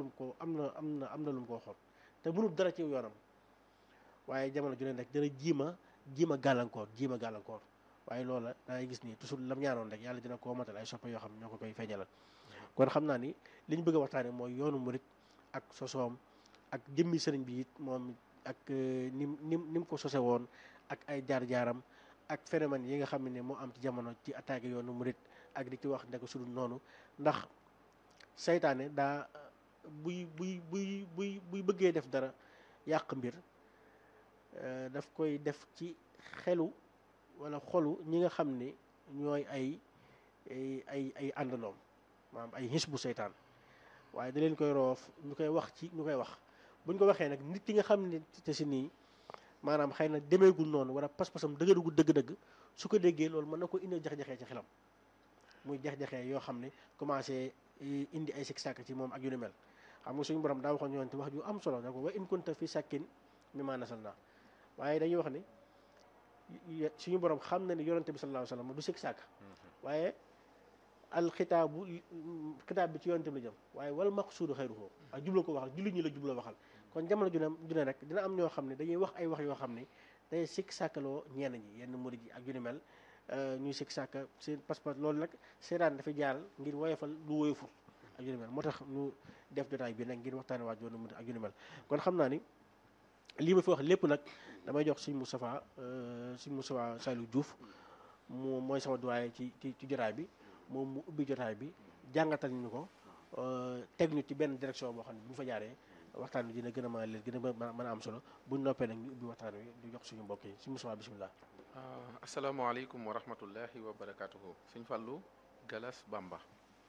mu ko am na am na am na lu mu ko waxoon te mënul dara ci yoonam waaye jamono ju ne rek dana jiima jiima gàllankoor jiima gàllankoor waaye loola dangay gis ni toujours lam ñaanoon rek yàlla dina ko matal ay soppe yoo xam ñoo ko koy feeñalal kon xam naa ni li ñu bëgg a waxtaane mooy yoonu murit ak sosoom ak jëmmi sëriñ bi it moom ak nim nim ni mu ko sose woon ak ay jaar-jaaram ak phénomène yi nga xam ne moo am ci jamono ci attaqué yoonu murit ak di ci wax ndek su dul noonu ndax saytaane daa buy buy buy buy buy bëggee def dara yàq mbir daf koy def ci xelu wala xolu ñi nga xam ne ñooy ay ay ay àndandoom maanaam ay xis bu seytaan waaye da leen koy roof ñu koy wax ci ñu koy wax buñ ko waxee nag nit ki nga xam ne te si nii maanaam xëy na demeegul noonu wala pas-pasam dëgërugul dëgg-dëgg su ko déggee loolu mën na ko indi jax-jaxee ci xelam muy jax-jaxee yoo xam ne commencé indi ay sik sàkk ci moom ak yu ni mel xam nga suñu borom daa waxoon ñoon te wax ju am solo da ko wa in kunta fi sàkkin mi ma nasal naa waaye dañuy wax ni suñu borom xam na ni yonante bi sallallahu alayhi wasallam du sik sàkk waaye al xitaabu xitaab bi ci yonante bi la jëm waaye wal maqsuudu xayruhu ak jubla ko waxal julli ñi la jubla waxal kon jamono ju ne ju ne rek dina am ñoo xam ne dañuy wax ay wax yoo xam ne day sikk sàkkaloo ñenn ñi yenn murid yi ak yu ni mel ñuy sikk sàkka seen passeport loolu nag seetaan dafa jaar ngir woyofal lu woyoful ak yu ni mel moo tax ñu def jotaay bi nag ngir waxtaane waaj yoonu murid ak yu ni mel kon xam naa ni lii ma fi wax lépp nag damay jox suñ Moustapha suñ Moustapha Saliou Diouf mu mooy sama doyen ci ci ci jotaay bi moom mu ubbi jotaay bi jàngatal ñu ko teg ñu ci benn direction boo xam ne bu ñu fa jaaree waxtaan wi dina gën a mën a leen gën a mën a am solo buñ noppee nag ñu ubbi waxtaan wi di jox suñu mbokk yi suñu Moustapha bisimilah. asalaamaaleykum wa rahmatullahi wa barakaatuhu suñ Fallou Galas Bamba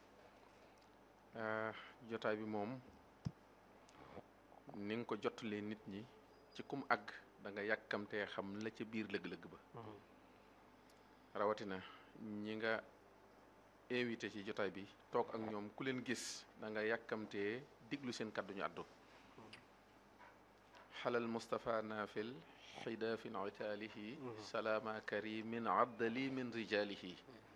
jotaay bi moom ni nga ko jottalee nit ñi ci kum àgg da nga yàkkamtee xam la ca biir lëg-lëg ba rawatina ñi nga invité ci jotaay bi toog ak ñoom ku leen gis da nga yàkkamtee diglu seen kàddu ñu àddu xalal Moustapha Nafil xidaafin itaalihi salaama karimin abdali min rijalihi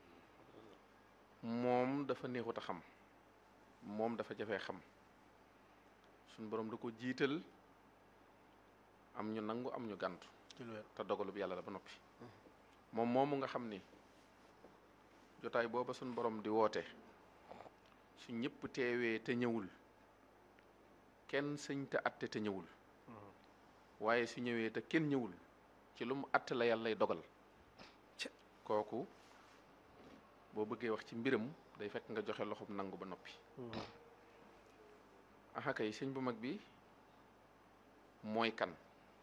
moom dafa neexut a xam moom dafa jafee xam suñ borom da ko jiital am ñu nangu am ñu gàntu te dogalub yàlla la ba noppi moom moomu nga xam ni jotaay booba suñ borom di woote su ñëpp teewee te ñëwul kenn sëñ te atte te ñëwul waaye su ñëwee te kenn ñëwul ci lu mu atte la yàlla lay dogal kooku boo bëggee wax ci mbiram day fekk nga joxe loxoom nangu ba noppi axaka yi sëñ bu mag bi mooy kan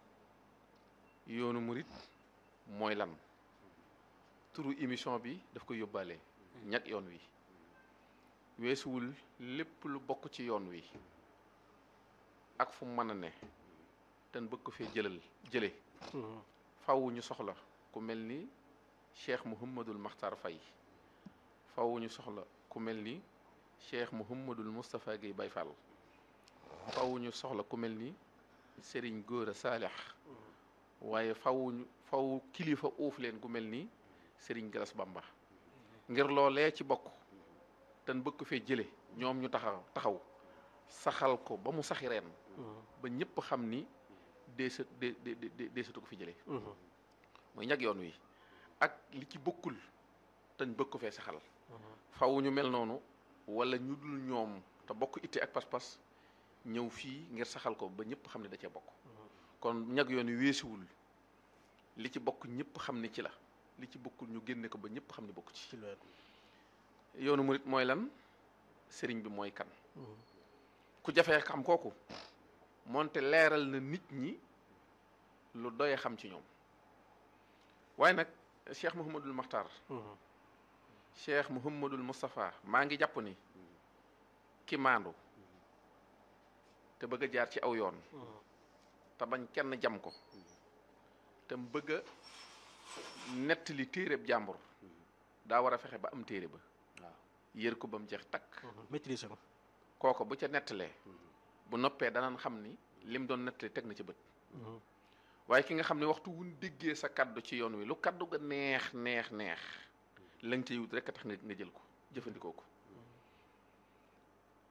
yoonu murit mooy lan turu émission bi daf koy yóbbaale ñag yoon wi weesuwul lépp lu bokk ci yoon wi ak fu mën a ne ten bëgg ko fee jëlal jële faw ñu soxla ku mel ni cheikh Mouhamadul Makhtar Faye faw ñu soxla ku mel ni cheikh Mouhamadul Moustapha Guèye Baye Fall faw ñu soxla ku mel ni Serigne Gora Saalix waaye faw ñu faw kilifa uuf leen ku mel ni Serigne Galas Bamba ngir loolee ci bokk ten bëgg ko fee jële ñoom ñu taxaw taxaw saxal ko ba mu saxi reen ba ñëpp xam ni deesa de de deesatu ko fi jëlee mooy ñag yoon wi ak li ci bokkul teñ bëgg ko fee saxal faw ñu mel noonu wala ñu dul ñoom te bokk itte ak pas-pas ñëw fii ngir saxal ko ba ñëpp xam ne da cee bokk kon ñag yoon wi weesuwul li ci bokk ñëpp xam ni ci la li ci bokkul ñu génne ko ba ñëpp xam ne bokk ci yoonu murit mooy lan sëriñ bi mooy kan ku jafee xam kooku moonte leeral na nit ñi lu doye xam ci ñoom waaye nag cheikh Mouhamadul Makhtar cheikh Mouhamadul Moustapha maa ngi jàpp ni ki maandu te bëgg a jaar ci aw yoon te bañ kenn jam ko te mu bëgg a nettali téereb jàmbur daa war a fexe ba am téere ba yër ko ba mu jeex takk maîtriser ko kooko bu ca nettalee bu noppee danañ xam ni lim doon nettali teg na ci bët waaye ki nga xam ne waxtu wuñ déggee sa kaddu ci yoon wi lu kaddu ga neex neex neex lañ ca wut rek a tax nga nga jël ko jëfandikoo ko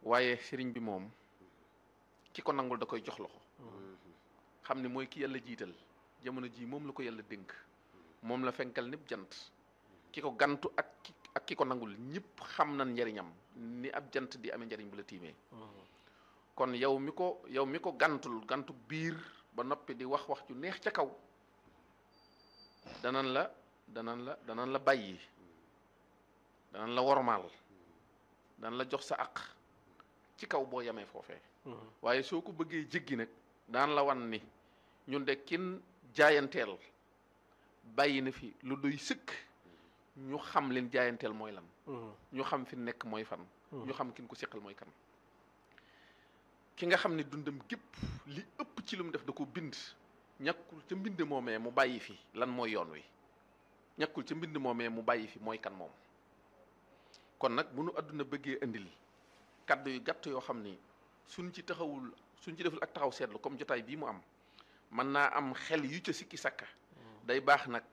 waaye sëriñ bi moom ki ko nangul da koy jox loxo xam ne mooy ki yàlla jiital jamono ji moom la ko yàlla dénk moom la fenkal népp jant ki ko gantu ak ki ak ki ko nangul ñëpp xam nañ njariñam ni ab jant di amee njariñ bu la tiimee kon yow mi ko yow mi ko gantul gantu biir ba noppi di wax wax ju neex ca kaw danan la danan la danan la bàyyi danan la wormaal danan la jox sa aq ci kaw boo yamee foofee waaye soo ko bëggee jéggi nag daan la wan ni ñun de kin jaayanteel bàyyi na fi lu doy sëkk ñu xam leen jaayanteel mooy lan ñu xam fi nekk mooy fan ñu xam kin ko seqal mooy kan ki nga xam ne dundam gépp li ëpp ci lu mu def da ko bind ñàkkul ca mbind moomee mu bàyyi fi lan mooy yoon wi ñàkkul ca mbind moomee mu bàyyi fi mooy kan moom kon nag bu nu àdduna bëggee indil kaddu yu gàtt yoo xam ni suñ ci taxawul suñ ci deful ak taxaw seetlu comme jotaay bii mu am mën naa am xel yu ca sikki sakka day baax nag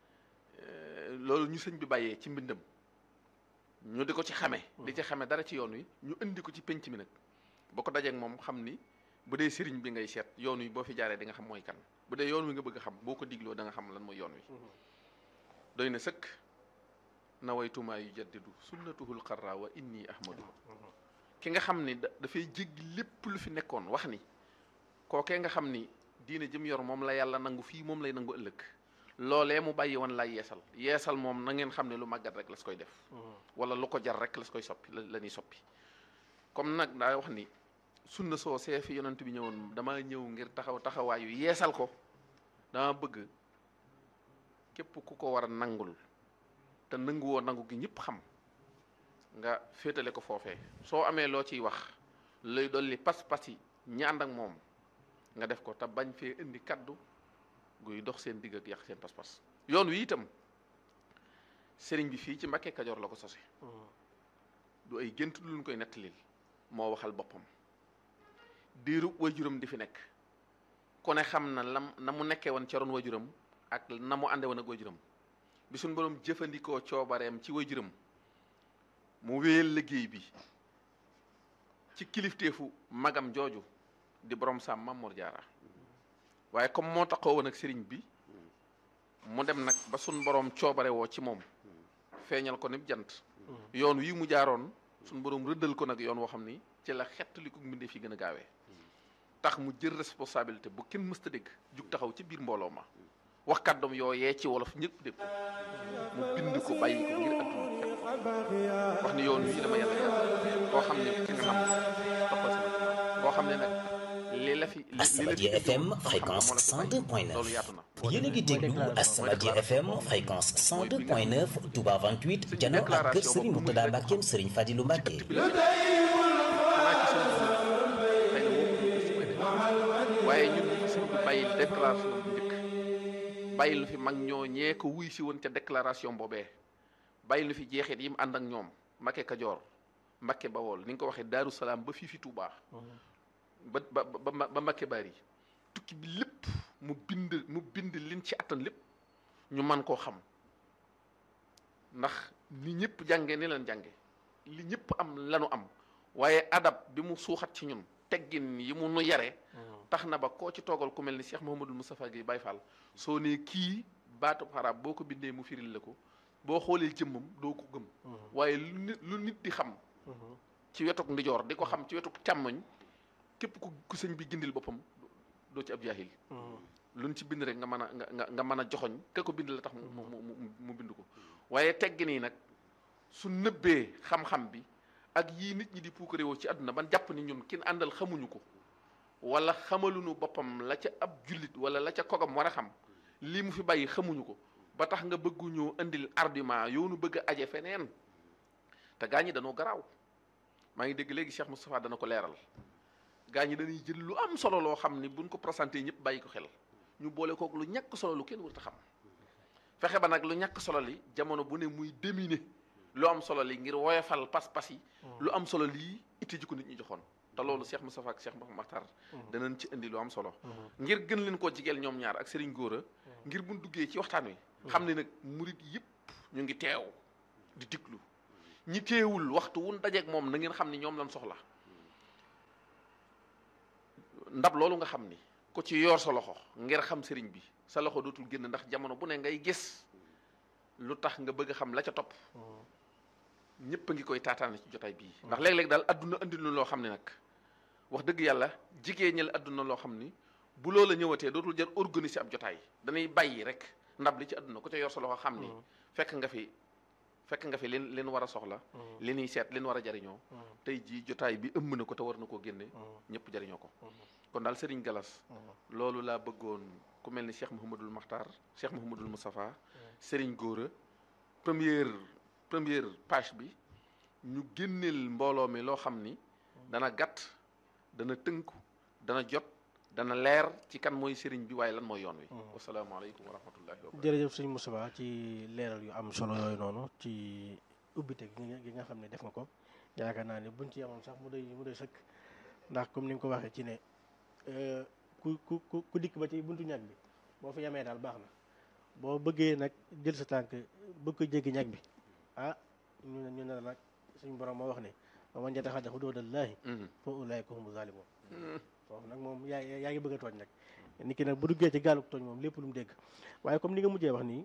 loolu ñu sëñ bi bàyyee ci mbindam ñu di ko ci xame di ci xame dara ci yoon wi ñu indi ko ci penc mi nag boo ko dajeek moom xam ni bu dee sëriñ bi ngay seet yoon wi boo fi jaaree di nga xam mooy kan bu dee yoon wi nga bëgg a xam boo ko digloo da nga xam lan mooy yoon wi doy na sëkk nawaytumaa yu jaddidu sunnatuhul xarra wa inni ahmadu ki nga xam ni dafay jéggi lépp lu fi nekkoon wax ni kookee nga xam ni diine jëm yor moom la yàlla nangu fii moom lay nangu ëllëg loolee mu bàyyi woon lay yeesal yeesal moom na ngeen xam ne lu màggat rek las koy def wala lu ko jar rek las koy soppi la ñuy soppi comme nag daa wax ni sunna soo see fi yonent bi ñëwoon dama ñëw ngir taxaw taxawaayu yeesal ko dama bëgg képp ku ko war a nangul te nanguwoo nangu gi ñëpp xam nga féetale ko foofee soo amee loo ciy wax lay dolli pas-pas yi ñi ànd ak moom nga def ko te bañ fee indi kaddu guy dox seen digg ak yàq seen pas-pas yoon wi itam sëriñ bi fii ci Mbàkke Kajoor la ko sose du ay gént lu ñu koy nettalil moo waxal boppam diiru wajuram di fi nekk ku ne xam na lam na mu nekkee woon ca roon wajuram ak na mu ànde woon ak wajuram bi suñ boroom jëfandikoo coobareem ci wajuram mu wéyal liggéey bi ci kilifteefu magam jooju di borom saam Mamour Diarra waaye comme moo taxoo woon ak sëriñ bi mu dem nag ba suñ borom coobare woo ci moom feeñal ko ni jant yoon wii mu jaaroon suñ borom rëddal ko nag yoon woo xam ni ci la xett li ko mbindee fi gën a gaawee tax mu jël responsabilité bu kenn mësta dégg jug taxaw ci biir mbooloo ma wax kàddoom yooyee ci wolof ñëpp dégg mu bind ko bàyyi ko ngir adduna wax ni yoon wii dama yàlla yàlla koo xam ne ki nga nam toppal sama koo xam ne nag li la fi Asamadia FM fréquence 102.9 loolu yaatu na yéen a ngi déglu Asamadia FM fréquence 102.9 Touba 28 jano ak kër Serigne Mourtada Mbackeem Serigne Fadilou Mbacke waaye ñun ñu sëñ bi bàyyi déclaration bu njëkk bàyyi lu fi mag ñoo ñee ko wuy si woon ca déclaration boobee bàyyi lu fi jeexit yi mu ànd ak ñoom Mbacke Kajoor Mbacke Bawol ni nga ko waxee Daaru Salaam ba fii fi Touba ba ba ba ba Mbacke Bari tukki bi lépp mu bind mu bind liñ ci attan lépp ñu man koo xam ndax ni ñëpp jànge ni leen jànge li ñëpp am lanu am waaye adab bi mu suuxat ci ñun teggin yi mu nu yare tax na ba koo ci toogal ku mel ni Cheikh Mouhamadul Moustapha Guèye Baye Fall soo nee kii baatu arab boo ko bindee mu firil la ko boo xoolee jëmmam doo ko gëm waaye lu nit lu nit di xam ci wetuk ndijoor di ko xam ci wetuk càmmoñ képp ku ku sëñ bi gindil boppam doo ci ab jaahil luñ ci bind rek nga mën a nga nga mën a joxoñ ka ko bind la tax mu mu mu mu bind ko waaye teggin yi nag su nëbbee xam-xam bi ak yii nit ñi di puukare woo ci àdduna ban jàpp ni ñun kin àndal xamuñu ko wala xamaluñu boppam la ca ab jullit wala la ca kogam war a xam lii mu fi bàyyi xamuñu ko ba tax nga bëgguñoo indil argument yoonu bëgg a aje feneen te gaa ñi dañoo garaaw maa ngi dégg léegi Cheikh Moustapha dana ko leeral gaa ñi dañuy jël lu am solo loo xam ni buñ ko présenté ñëpp bàyyi ko xel ñu boole kook lu ñàkk solo lu kenn warut a xam fexe ba nag lu ñàkk solo li jamono bu ne muy déminer lu am solo li ngir woyofal pas-pas yi lu am solo lii itte ji ko nit ñi joxoon te loolu Cheikh Moustapha ak Cheikh Mouhamed Makhtar danañ ci indi lu am solo ngir gën leen koo jigeel ñoom ñaar ak Serigne Gora ngir buñ duggee ci waxtaan wi xam ne nag murit yëpp ñu ngi teew di diglu ñi teewul waxtu wun dajeeg moom na ngeen xam ne ñoom lañ soxla ndab loolu nga xam ni ku ci yor sa loxo ngir xam sëriñ bi sa loxo dootul génn ndax jamono bu ne ngay gis lu tax nga bëgg a xam la ca topp ñëpp a ngi koy taataane ci jotaay bii ndax léeg-léeg daal adduna andi lu loo xam ne nag wax dëgg yàlla jigéeñal adduna loo xam ni bu loola ñëwatee dootul jar organiser ab jotaay danay bàyyi rek ndab li ci adduna ku ca yor sa loxo xam ni fekk nga fi fekk nga fi leen leen war a soxla li ñuy seet leen war a jariñoo tey jii jotaay bi ëmb na ko te war na koo génne ñëpp jariñoo ko kon daal Serigne Galas loolu laa bëggoon ku mel ni Cheikh Mouhamadul Makhtar Cheikh Mouhamadul Moustapha Serigne Gora première première page bi ñu génneel mbooloo mi loo xam ni dana gàtt dana tënku dana jot dana leer ci kan mooy Serigne bi waaye lan mooy yoon wi wasalaamaaleykum wa rahmatullahi wa barakatuh jërëjëf sëñ Moustapha ci leeral yu am solo yooyu noonu ci ubbite gi nga gi nga xam ne def nga ko yaakaar naa ne buñ ci yemoon sax mu doy mu doy sëkk ndax comme ni nga ko waxee ci ne ku ku ku ku dikk ba ci buntu ñag bi boo fi yemee daal baax na boo bëggee nag jël sa tànk bëgg ko jéggi ñag bi ah ñu ne ñu ne la nag suñu borom moo wax ne wa man yataxadda xuduudallaahi fa ulaa'ika humu zaalimuun foofu nag moom yaa yaa ngi bëgg a tooñ nag nit ki nag bu duggee ci gaalu tooñ moom lépp lu mu dégg waaye comme ni nga mujjee wax nii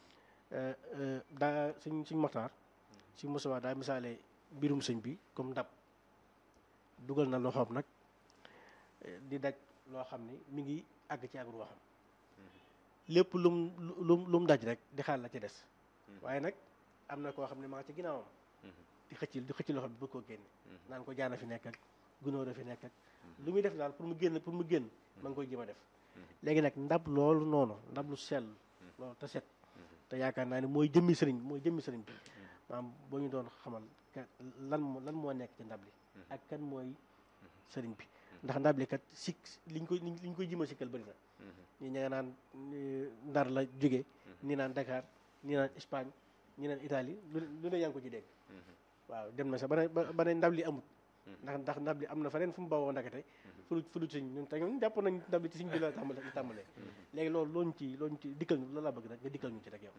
daa suñ suñ maxtaar suñ Moustapha daa misaale mbirum sëñ bi comme ndab dugal na loxoom nag di daj loo xam ni mi ngi àgg ci àggul waxam lépp lum lum lu mu daj rek di xaal la ci des waaye nag am na koo xam ne maa ngi ci ginnaawam di xëcc di xëcc loxo bi bëgg koo génne naan ko jaana fi nekk ak gunóor a fi nekk ak lu muy def daal pour mu génn pour mu génn ma ngi koy jéem a def léegi nag ndab loolu noonu ndab lu sell loolu te set te yaakaar naa ne mooy jëmmi sëriñ bi mooy jëmmi sëriñ bi maanaam boo ñu doon xamal lan lan moo nekk ci ndab li ak kan mooy sëriñ bi ndax ndab li kat sikk liñ koy liñ koy jima sikkal bëri na ñi ña nga naan ndar la jóge ñi naan Dakar ñi naan Espagne ñi naan Italie lu ne yaa ngi ko ci dégg waaw dem na sax ba ne ba ne ndab li amut ndax ndax ndab li am na feneen fu mu bawoo ndakate fu fu du sëñ ñun te ñun jàpp nañ ndab li ci sëñ bi la tàmbale tàmbalee léegi loolu looñu ci looñu ci dikkal ñu loolu laa bëgg nag nga dikkal ñu ci rek yow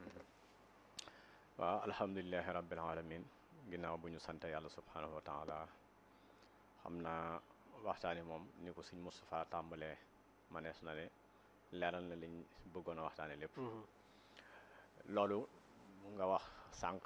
waaw alhamdulilahi rabbil alamin ginnaaw bu ñu sant yàlla subhanahu wa taala xam naa waxtaani moom ni ko sëñ Moustapha tàmbalee manees na ne leeral na liñ bëggoon a waxtaane lépp loolu nga wax sànq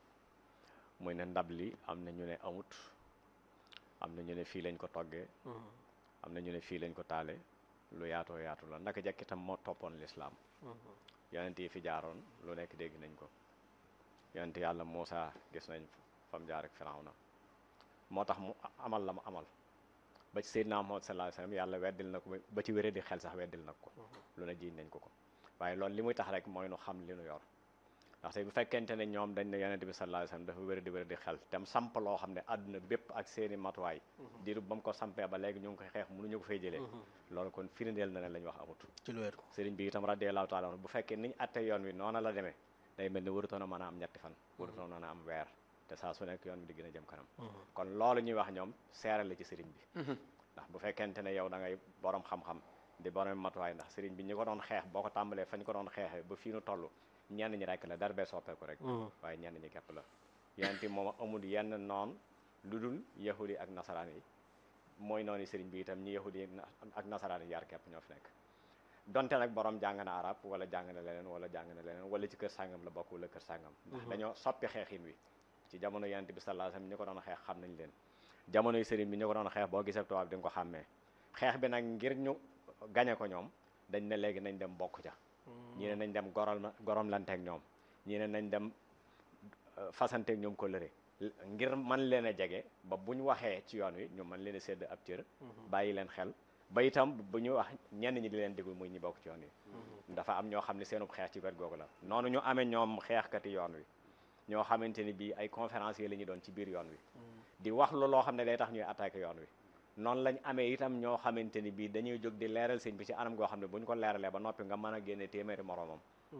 muy ne ndab li am na ñu ne amut am na ñu ne fii lañ ko toggee am na ñu ne fii lañ ko taale lu yaatoo yaatu la ndaka jekk itam moo toppoon lislaam yonent yi fi jaaroon lu nekk dégg nañ ko yonent yàlla Muusa gis nañ fam jaar ak Firawna moo tax mu amal la mu amal ba ci Seydina Muhammad sallallahu alayhi wasallam yàlla weddil na ko ba ci wéré di xel sax weddil na ko lu ne jiiñ nañ ko ko waaye loolu li muy tax rek mooy nu xam li nu yor ndaxte bu fekkente ne ñoom dañ ne yonent bi sallallahu alayhi wasallam dafa wér di wér di xel tem samp loo xam ne àdduna bépp ak seeni matuwaay diiru ba mu ko sampee ba léegi ñu ngi koy xeex mënuñu ko fay jëlee loolu kon firndeel na ne lañ wax amut ci lu wér sëriñ bi itam radiyallahu taala bu fekkee niñ atte yoon wi noona la demee day mel ni warutoon a mën a am ñetti fan warutoon a am weer te saa su nekk yoon bi di gën a jëm kanam kon loolu ñuy wax ñoom seere la ci sëriñ bi ndax bu fekkente ne yow da ngay borom xam-xam di borom matuwaay ndax sëriñ bi ñi ko doon xeex boo ko tàmbalee fañ ko doon xeexee ba fii nu toll ñenn ñi rek la dara bee soppeeku rek waaye ñenn ñi képp la yonent moom amul yenn noon lu dul yahudi ak nasaraan yi mooy noonu sëriñ bi itam ñi yahudi ak nasaraan yi yaar képp ñoo fi nekk donte nag borom jàng na arab wala jàng na leneen wala jàng na leneen wala ci kër sàngam la bokk wala kër sàngam ndax dañoo soppi xeexin wi ci jamono yonent bi sallallahu alayhi wasallam ñi ko doon xeex xam nañ leen jamonoy sëriñ bi ñu ko doon xeex boo gisee tubaab di nga ko xàmmee xeex bi nag ngir ñu gañe ko ñoom dañ ne léegi nañ dem bokk ca ñii ne nañ dem goral gorom lanteeg ñoom ñii ne nañ dem fasanteeg ñoom ko lëre ngir man leen a jege ba bu ñu waxee ci yoon wi ñu mën leen a sédd ab cër bàyyi leen xel ba itam bu ñu wax ñenn ñi di leen déglu muy ñi bokk ci yoon wi dafa am ñoo xam ne seenub xeex ci wet googu la noonu ñu amee ñoom xeexkati yoon wi ñoo xamante ni bii ay conférenciers la ñu doon ci biir yoon wi di wax lu loo xam ne day tax ñuy attaqué yoon wi noonu lañ amee itam ñoo xamante ni bii dañuy jóg di leeral sëñ bi ci anam goo xam ne bu ñu ko leeralee ba noppi nga mën a génne téeméeri moroomam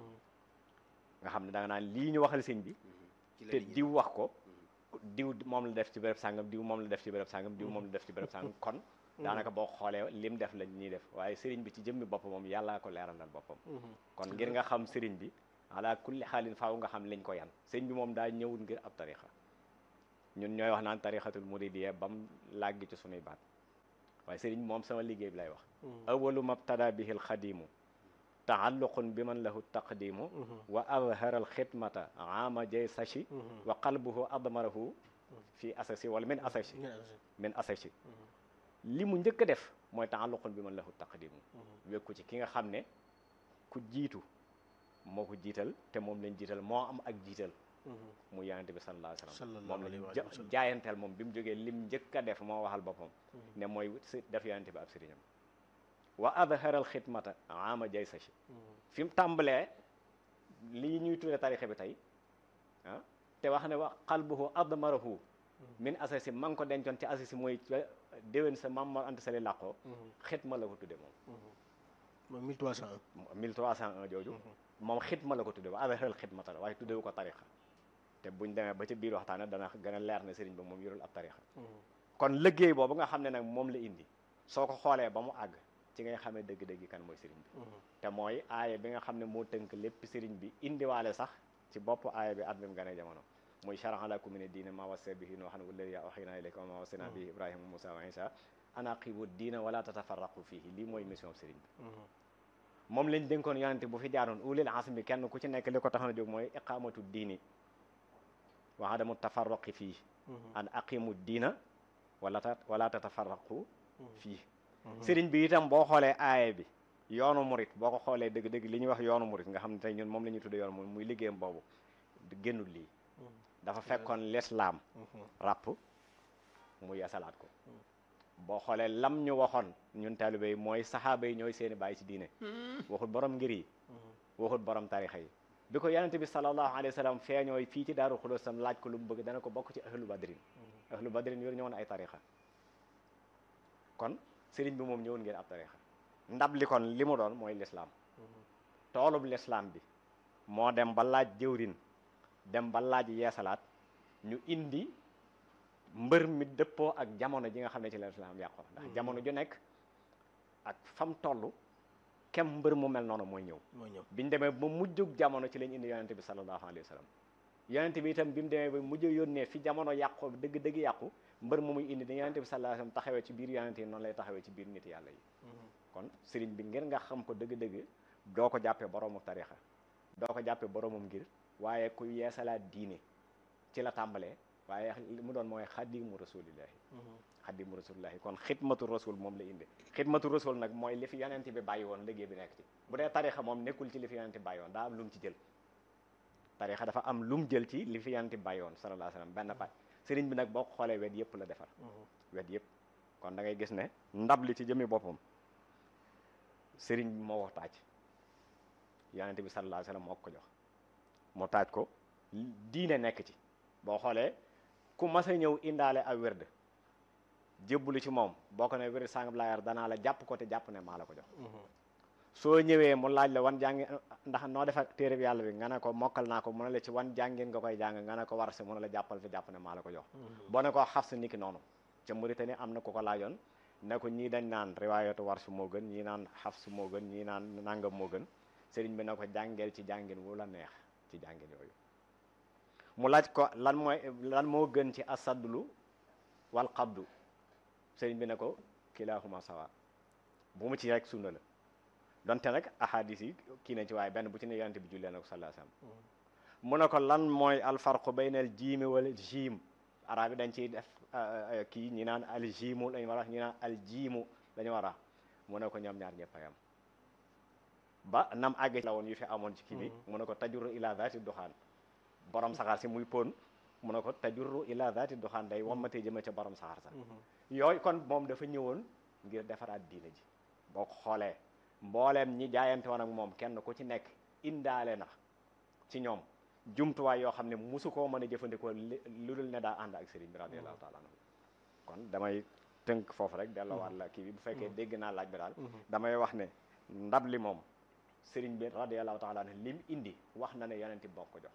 nga xam ne da nga naan lii ñu waxal sëñ bi te diw wax ko diw moom la def ci béréb sàngam diw moom la def ci béréb sàngam diw moom la def ci béréb sàngam kon daanaka boo xoolee lim def lañ ñuy def waaye sëriñ bi ci jëmmi boppam moom yàllaa ko leeralal boppam kon ngir nga xam sëriñ bi ala kulli xaalin faaw nga xam liñ ko yan sëriñ bi moom daa ñëwul ngir ab tarixa ñun ñooy wax naan tarixatul muridiyya bam làggi ci sunuy baat waaye sëriñ moom sama liggéey bi lay wax awalu mabtada bihi alxadimu taalluqun bi man lahu taqdimu wa azhara alxidmata ama jay sachi wa qalbuhu admarahu fi asasi wala min asasi min asasi li mu njëkk a def mooy taalluqun bi man lahu taqdimu wekku ci ki nga xam ne ku jiitu moo ko jiital te moom lañ jiital moo am ak jiital mu yonente bi sallallahu alayhi wa sallam moom lañ jaayanteel moom bi mu jógee lim njëkk a def moo waxal boppam ne mooy def yonente bi ab sëriñam wa adharal xidmata ama jay sachi fi mu tàmbalee lii ñuy tudde tarixa bi tey ah te wax ne wa qalbuhu admarahu min asasi ma ngi ko dencoon ci asasi mooy déwén sa Maam Mor Anta Sali làqoo xidma la ko tudde moom moom 1301 1301 jooju moom xidma la ko tudde wa adharal xidmata la waaye tuddewu ko tarixa te buñ demee ba ci biir waxtaane dana gën a leer ne sëriñ ba moom yorul ab tarixa kon liggéey boobu nga xam ne nag moom la indi soo ko xoolee ba mu àgg ci ngay xamee dëgg-dëgg kan mooy sëriñ bi te mooy aaya bi nga xam ne moo tënk lépp sëriñ bi indiwaale sax ci bopp aaya bi at bi mu gane jamono muy shara'a lakum mina diine ma wassa bihi nuuhan wallazii awhaynaa ilayka wa ma wassayna bihi ibrahima musa wa isa an aqimu diina wala tatafarraqu fihi lii mooy mission sëriñ bi moom lañ dénkoon yonente bu fi jaaroon ulil azmi kenn ku ci nekk li ko tax na jóg mooy iqamatu diini wa adamu tafarraqi fii an aqimu diina wala ta wala tatafarraqu fii sëriñ bi itam boo xoolee aaya bi yoonu murit boo ko xoolee dëgg-dëgg li ñuy wax yoonu murit nga xam ne tey ñun moom la ñuy tudde yoonu murit muy liggéeyam boobu génnul lii dafa fekkoon lislaam ràpp mu yasalaat ko boo xoolee lam ñu waxoon ñun taalibe yi mooy saxaaba yi ñooy seeni bàyyi ci diine waxut borom ngir yi waxut borom tarixa yi bi ko yonente bi sallallahu alayhi wa sallam feeñooy fii ci daaru xulóos sam laaj ko lu mu bëgg dana ko bokk ci ahlu badrin ahlu badrin yor ñëwoon ay tarixa kon sëriñ bi moom ñëwoon ngeen ab tarixa ndab li kon li mu doon mooy lislaam toolub lislaam bi moo dem ba laaj jëwrin dem ba laaj yeesalaat ñu indi mbër mi dëppoo ak jamono ji nga xam ne ci la lislaam yàqoo ndax jamono ju nekk ak fam toll kem mbër mu mel noonu mooy ñëw mooy ñëw biñ demee ba mujjug jamono ci lañ indi yonente bi sallallahu alayhi wa sallam yonente bi itam bi mu demee ba mujj yónnee fi jamono yàqoo dëgg dëgg yàqu mbër mu muy indi da yonente bi sallallahu alayhi wa sallam taxawee ci biir yonente yi noonu lay taxawee ci biir nit yàlla yi kon sëriñ bi ngir nga xam ko dëgg-dëgg doo ko jàppee boroomu tarixa doo ko jàppee boroomum ngir waaye ku yeesalaat diine ci la tàmbalee waaye li mu doon mooy xadimu rasulillahi xadimu rasulillahi kon xidmatu rasul moom la indi xidmatu rasul nag mooy li fi yonente bi bàyyi woon liggéey bi nekk ci bu dee tarixa moom nekkul ci li fi yonente bi bàyyi woon daa am lu mu ci jël tarixa dafa am lu mu jël ci li fi yonente bi bàyyi woon sallallahu alayhi wasallam benn pat sëriñ bi nag boo ko xoolee wet yëpp la defar wet yëpp kon da ngay gis ne ndab li ci jëmi boppam sëriñ bi moo wax taaj yonente bi sallallahu alayhi wasallam moo ko jox mu taaj ko diine nekk ci boo xoolee ku mas a ñëw indaale ak wérd jébbalu ci moom boo ko ne wérd sàngam laa yar danaa la jàpp ko te jàpp ne maa la ko jox soo ñëwee mu laaj la wan jàngi ndax noo def ak téere bi yàlla bi nga ne ko mokkal naa ko mu ne la ci wan jàngin nga koy jàng nga ne ko war si mu ne la jàppal te jàpp ne maa la ko jox boo ne ko xaf sa niki noonu ca Mauritanie am na ku ko laajoon ne ko ñii dañ naan riwaayatu war su moo gën ñii naan xaf su moo gën ñii naan nangam moo gën sëriñ bi ne ko jàngeel ci jàngin wu la neex ci jàngin yooyu mu laaj ko lan mooy lan moo gën ci asadlu wal qabdu sëriñ bi ne ko kilaahuma sawa bu mu ci rek sunna la donte nag ahadis yi kii nañ ci waaye benn bu ci ne yonente bi jullee na ko sallallahu alayhi wasallam mu ne ko lan mooy alfarqu baynal jiimi wala jiim arab yi dañ ciy def kii ñi naan al jiimu lañu war a ñi naan al jiimu lañu war a mu ne ko ñoom ñaar ñëpp a yam ba nam àgg la woon yu fi amoon ci kii bi mu ne ko tajurru ila zaati duxaan borom saxaar si muy pon mu ne ko tajurru ila zaati duxaan day wammatee jëme ca borom saxaar sa yooyu kon moom dafa ñëwoon ngir defaraat diine ji boo ko xoolee mbooleem ñi jaayante woon ak moom kenn ku ci nekk indaale na ci ñoom jumtuwaay yoo xam ne musu koo mën a jëfandikoo lu dul ne daa ànd ak sëriñ bi radiyallahu taala anhu kon damay tënk foofu rek delloowaat la kii bi bu fekkee dégg naa laaj bi daal damay wax ne ndab li moom sëriñ bi radiyallahu taala anhu lim indi wax na ne yonenti bokk ko jox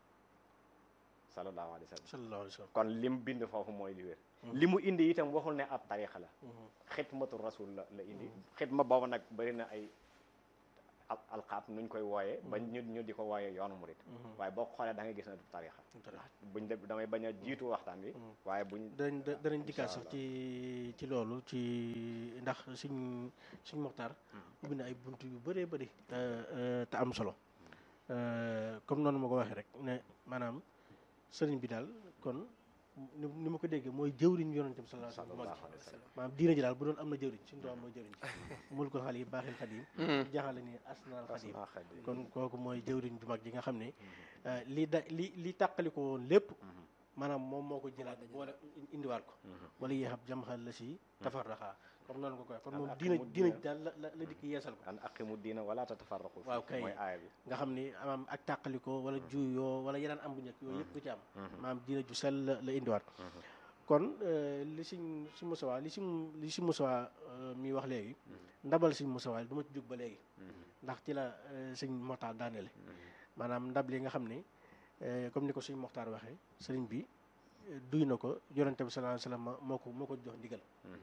sallallahu alayhi wa sallam sallallahu alayhi wa sallam kon lim bind foofu mooy li wér li mu indi itam waxul ne ab tarixa la xidmatu rasul la la indi xidma boobu nag bëri na ay al alxaab nuñ koy wooyee ba ñu ñu di ko wooyee yoonu murit waaye boo ko xoolee da ngay gis ne du tarixa buñ de damay bañ a jiitu waxtaan bi waaye buñ danañ danañ dikkaat sax ci ci loolu ci ndax suñ suñ moxtaar ubbi na ay bunt yu bëree bëri te te am solo comme noonu ma ko waxee rek ne maanaam sëriñ bi daal kon ni ni ma ko déggee mooy jëwriñ yonente bi sallallahu alayhi wa sallam maanaam diina ji daal bu doon am na jëwriñ suñu doom mooy jëwriñ ci mul ko xal yi baaxil xadim jaxale ni asnaal xadim kon kooku mooy jëwriñ ju mag ji nga xam ne li da li li tàqali ko woon lépp maanaam moom moo ko jëlaat boole indiwaat ko wala yéexab jamxal la si tafarraxaa comme noonu ko koy kon moom diina diina ji daal la la dikk yeesal ko an aqimu diina wala tatafarraqu waaw kay mooy aaya bi nga xam ni maanaam ak tàqalikoo wala juuyoo wala yeneen am bu njëkk yooyu yëpp du ci am maanaam diina ju sell la la indiwaat kon li siñ si musawaa li si li si musawaa mi wax léegi ndabal si musawaa du ma ci jóg ba léegi ndax ci la sëñ moxtaar daanele maanaam ndab li nga xam ni comme ni ko suñ moxtaar waxee sëriñ bi duy na ko yonente bi sallallahu alayhi wasallam moo ko moo ko jox ndigal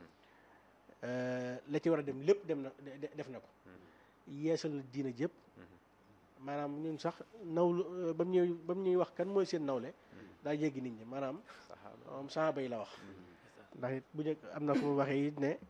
la ci war a dem lépp dem na def na ko yeesal na diina jëpp maanaam ñun sax nawlu ba mu ñuy ba mu ñuy wax kan mooy seen nawle daa jéggi nit ñi maanaam moom saxaaba yi la wax ndax it bu njëkk am na fu mu waxee it ne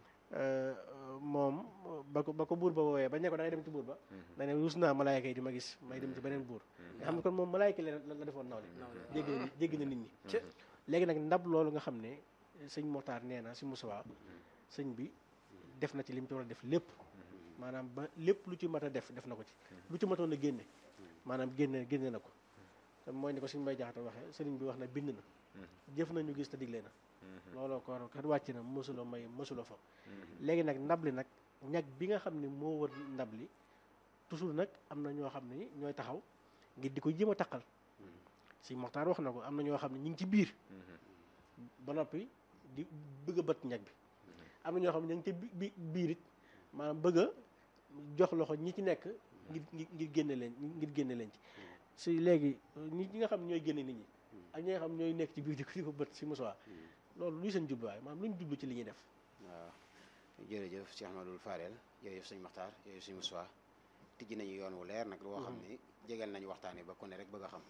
moom ba ko ba ko buur ba woowee ba ne ko da ngay dem ci buur ba da ne rus naa malaayka yi di ma gis may dem ci beneen buur nga xam ne kon moom malaayka yi la defoon nawle jéggi na jéggi na nit ñi léegi nag ndab loolu nga xam ne sëñ Moxtaar nee na si Moussa sëñ bi def na ci lim ci war a def lépp maanaam ba lépp lu ci mat a def def na ko ci lu ci matoon a génne maanaam génne génne na ko te mooy ni ko suñu mbay jaxata waxee sëriñ bi wax na bind na jëf nañu gis te digle na looloo ko kat wàcc na mësuloo may mësuloo fa léegi nag ndab li nag ñag bi nga xam ne moo wër ndab li toujours nag am na ñoo xam ne ñooy taxaw ngir di ko jéem a taqal si Moxtaar wax na ko am na ñoo xam ne ñu ngi ci biir ba noppi di bëgg a bët ñag bi am na ñoo xam ne ñu ngi ci bi biir it maanaam bëgg a jox loxo ñi ci nekk ngir ngir génne leen ngir génne leen ci si léegi ñi nga xam ñooy génne nit ñi ak ñi nga xam ñooy nekk ci biir di ko di ko bët si Moussa loolu luy seen jubluwaay maanaam lu ñu jublu ci li ñuy def waaw jërëjëf Cheikh Ahmadou Fadel jërëjëf sëñ Maxtaar jërëjëf sëñ Moussa tijji nañu yoon wu leer nag loo xam ne jegeel nañu waxtaane ba ku ne rek bëgg a xam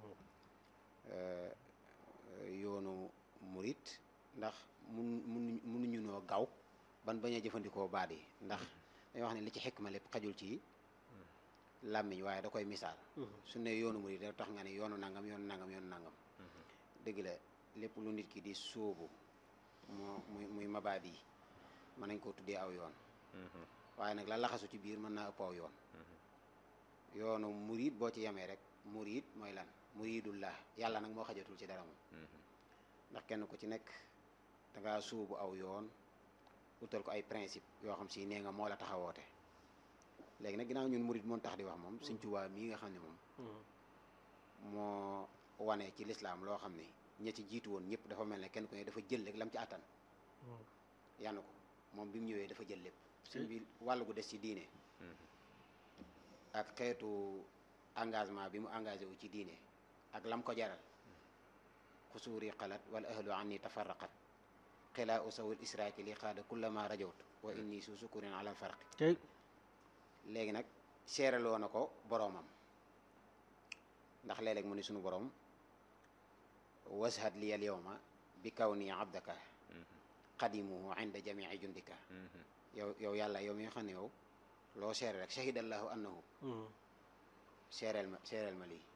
yoonu murit ndax mun mun munuñu noo gaaw ban bañ a jëfandikoo baat yi ndax dañuy wax ne li ci xikma lépp xajul ci làmmiñ waaye da koy misaal su ne yoonu murit da tax nga ne yoonu nangam yoonu nangam yoonu nangam dëgg la lépp lu nit ki di sóobu moo muy muy mabaat yi mën nañ koo tuddee aw yoon waaye nag la laxasu ci biir mën naa ëpp aw yoon yoonu murit boo ci yemee rek murit mooy lan muridullah yàlla nag moo xajatul ci dara moom ndax kenn ku ci nekk dangaa suubu aw yoon utal ko ay principe yoo xam si nee nga moo la taxawoote léegi nag ginnaaw ñun murid moon tax di wax moom Sëñ Tuubaa mii nga xam ne moom moo wane ci lislaam loo xam ne ña ci jiitu woon ñëpp dafa mel ne kenn ku ne dafa jël rek lam ci àttan yann ko moom bi mu ñëwee dafa jël lépp sëñ bi wàll gu des ci diine ak xeetu engagement bi mu engagé wu ci diine ak lam ko jaral xusuuri xalat wala ahlu anni tafarraqat xilaa usawul israaki li xaada kullama rajawt wa inni su sukurin alal farqi léegi nag seeraloo na ko boroomam ndax léeg-léeg mu ni sunu boroom washad li al yawma bi kaw nii abdaka qadimuhu inda jamii jundika yow yow yàlla yow mi nga xam ne yow loo seere rek shahidallahu annahu seereel ma seereel ma lii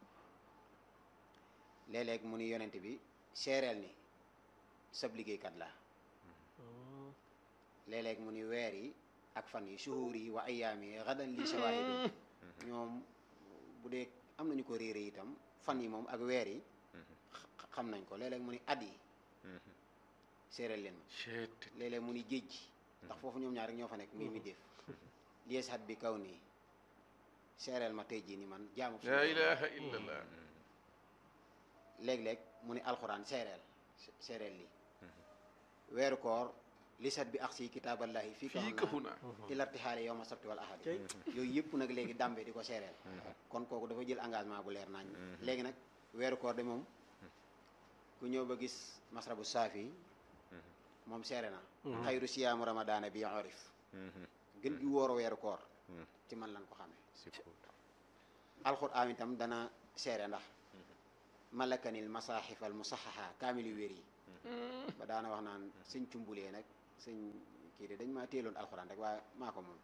léeg-léeg mu ni yonent bi seereel ni sab liggéeykat la léeg-léeg mu ni weer yi ak fan yi shuhuur yi wa ayaam yi xadan li shawaahidu ñoom bu dee am nañu ko réere itam fan yi moom ak weer yi xam nañ ko léeg-léeg mu ni at yi seereel leen ma léeg-léeg mu ni géej gi ndax foofu ñoom ñaar rek ñoo fa nekk muy mi def lies hat bi kaw nii seereel ma tey jii ni man jaamu la ilaha illallah léeg-léeg mu ni alxuraan seereel seereel lii weeru koor lisat bi ax si kitaaballahi fii fii kafu naa ilarti xaale yow ma sabti wal ahadi yooyu yëpp nag léegi dàmbe di ko seereel kon kooku dafa jël engagement bu leer nañ léegi nag weeru koor de moom ku ñëw ba gis masrabu saafi moom seere na xayru siyaamu ramadaana bi orif gën gi wóor weeru koor ci man lan ko xamee surtout alxuraan itam dana seere ndax malakanil masaaxifal musaxaxa kaamil yu wér yi ba daana wax naan sëñ cumbulee nag sëñ kii de dañ maa téeloon alxuraan rek waaye maa ko moom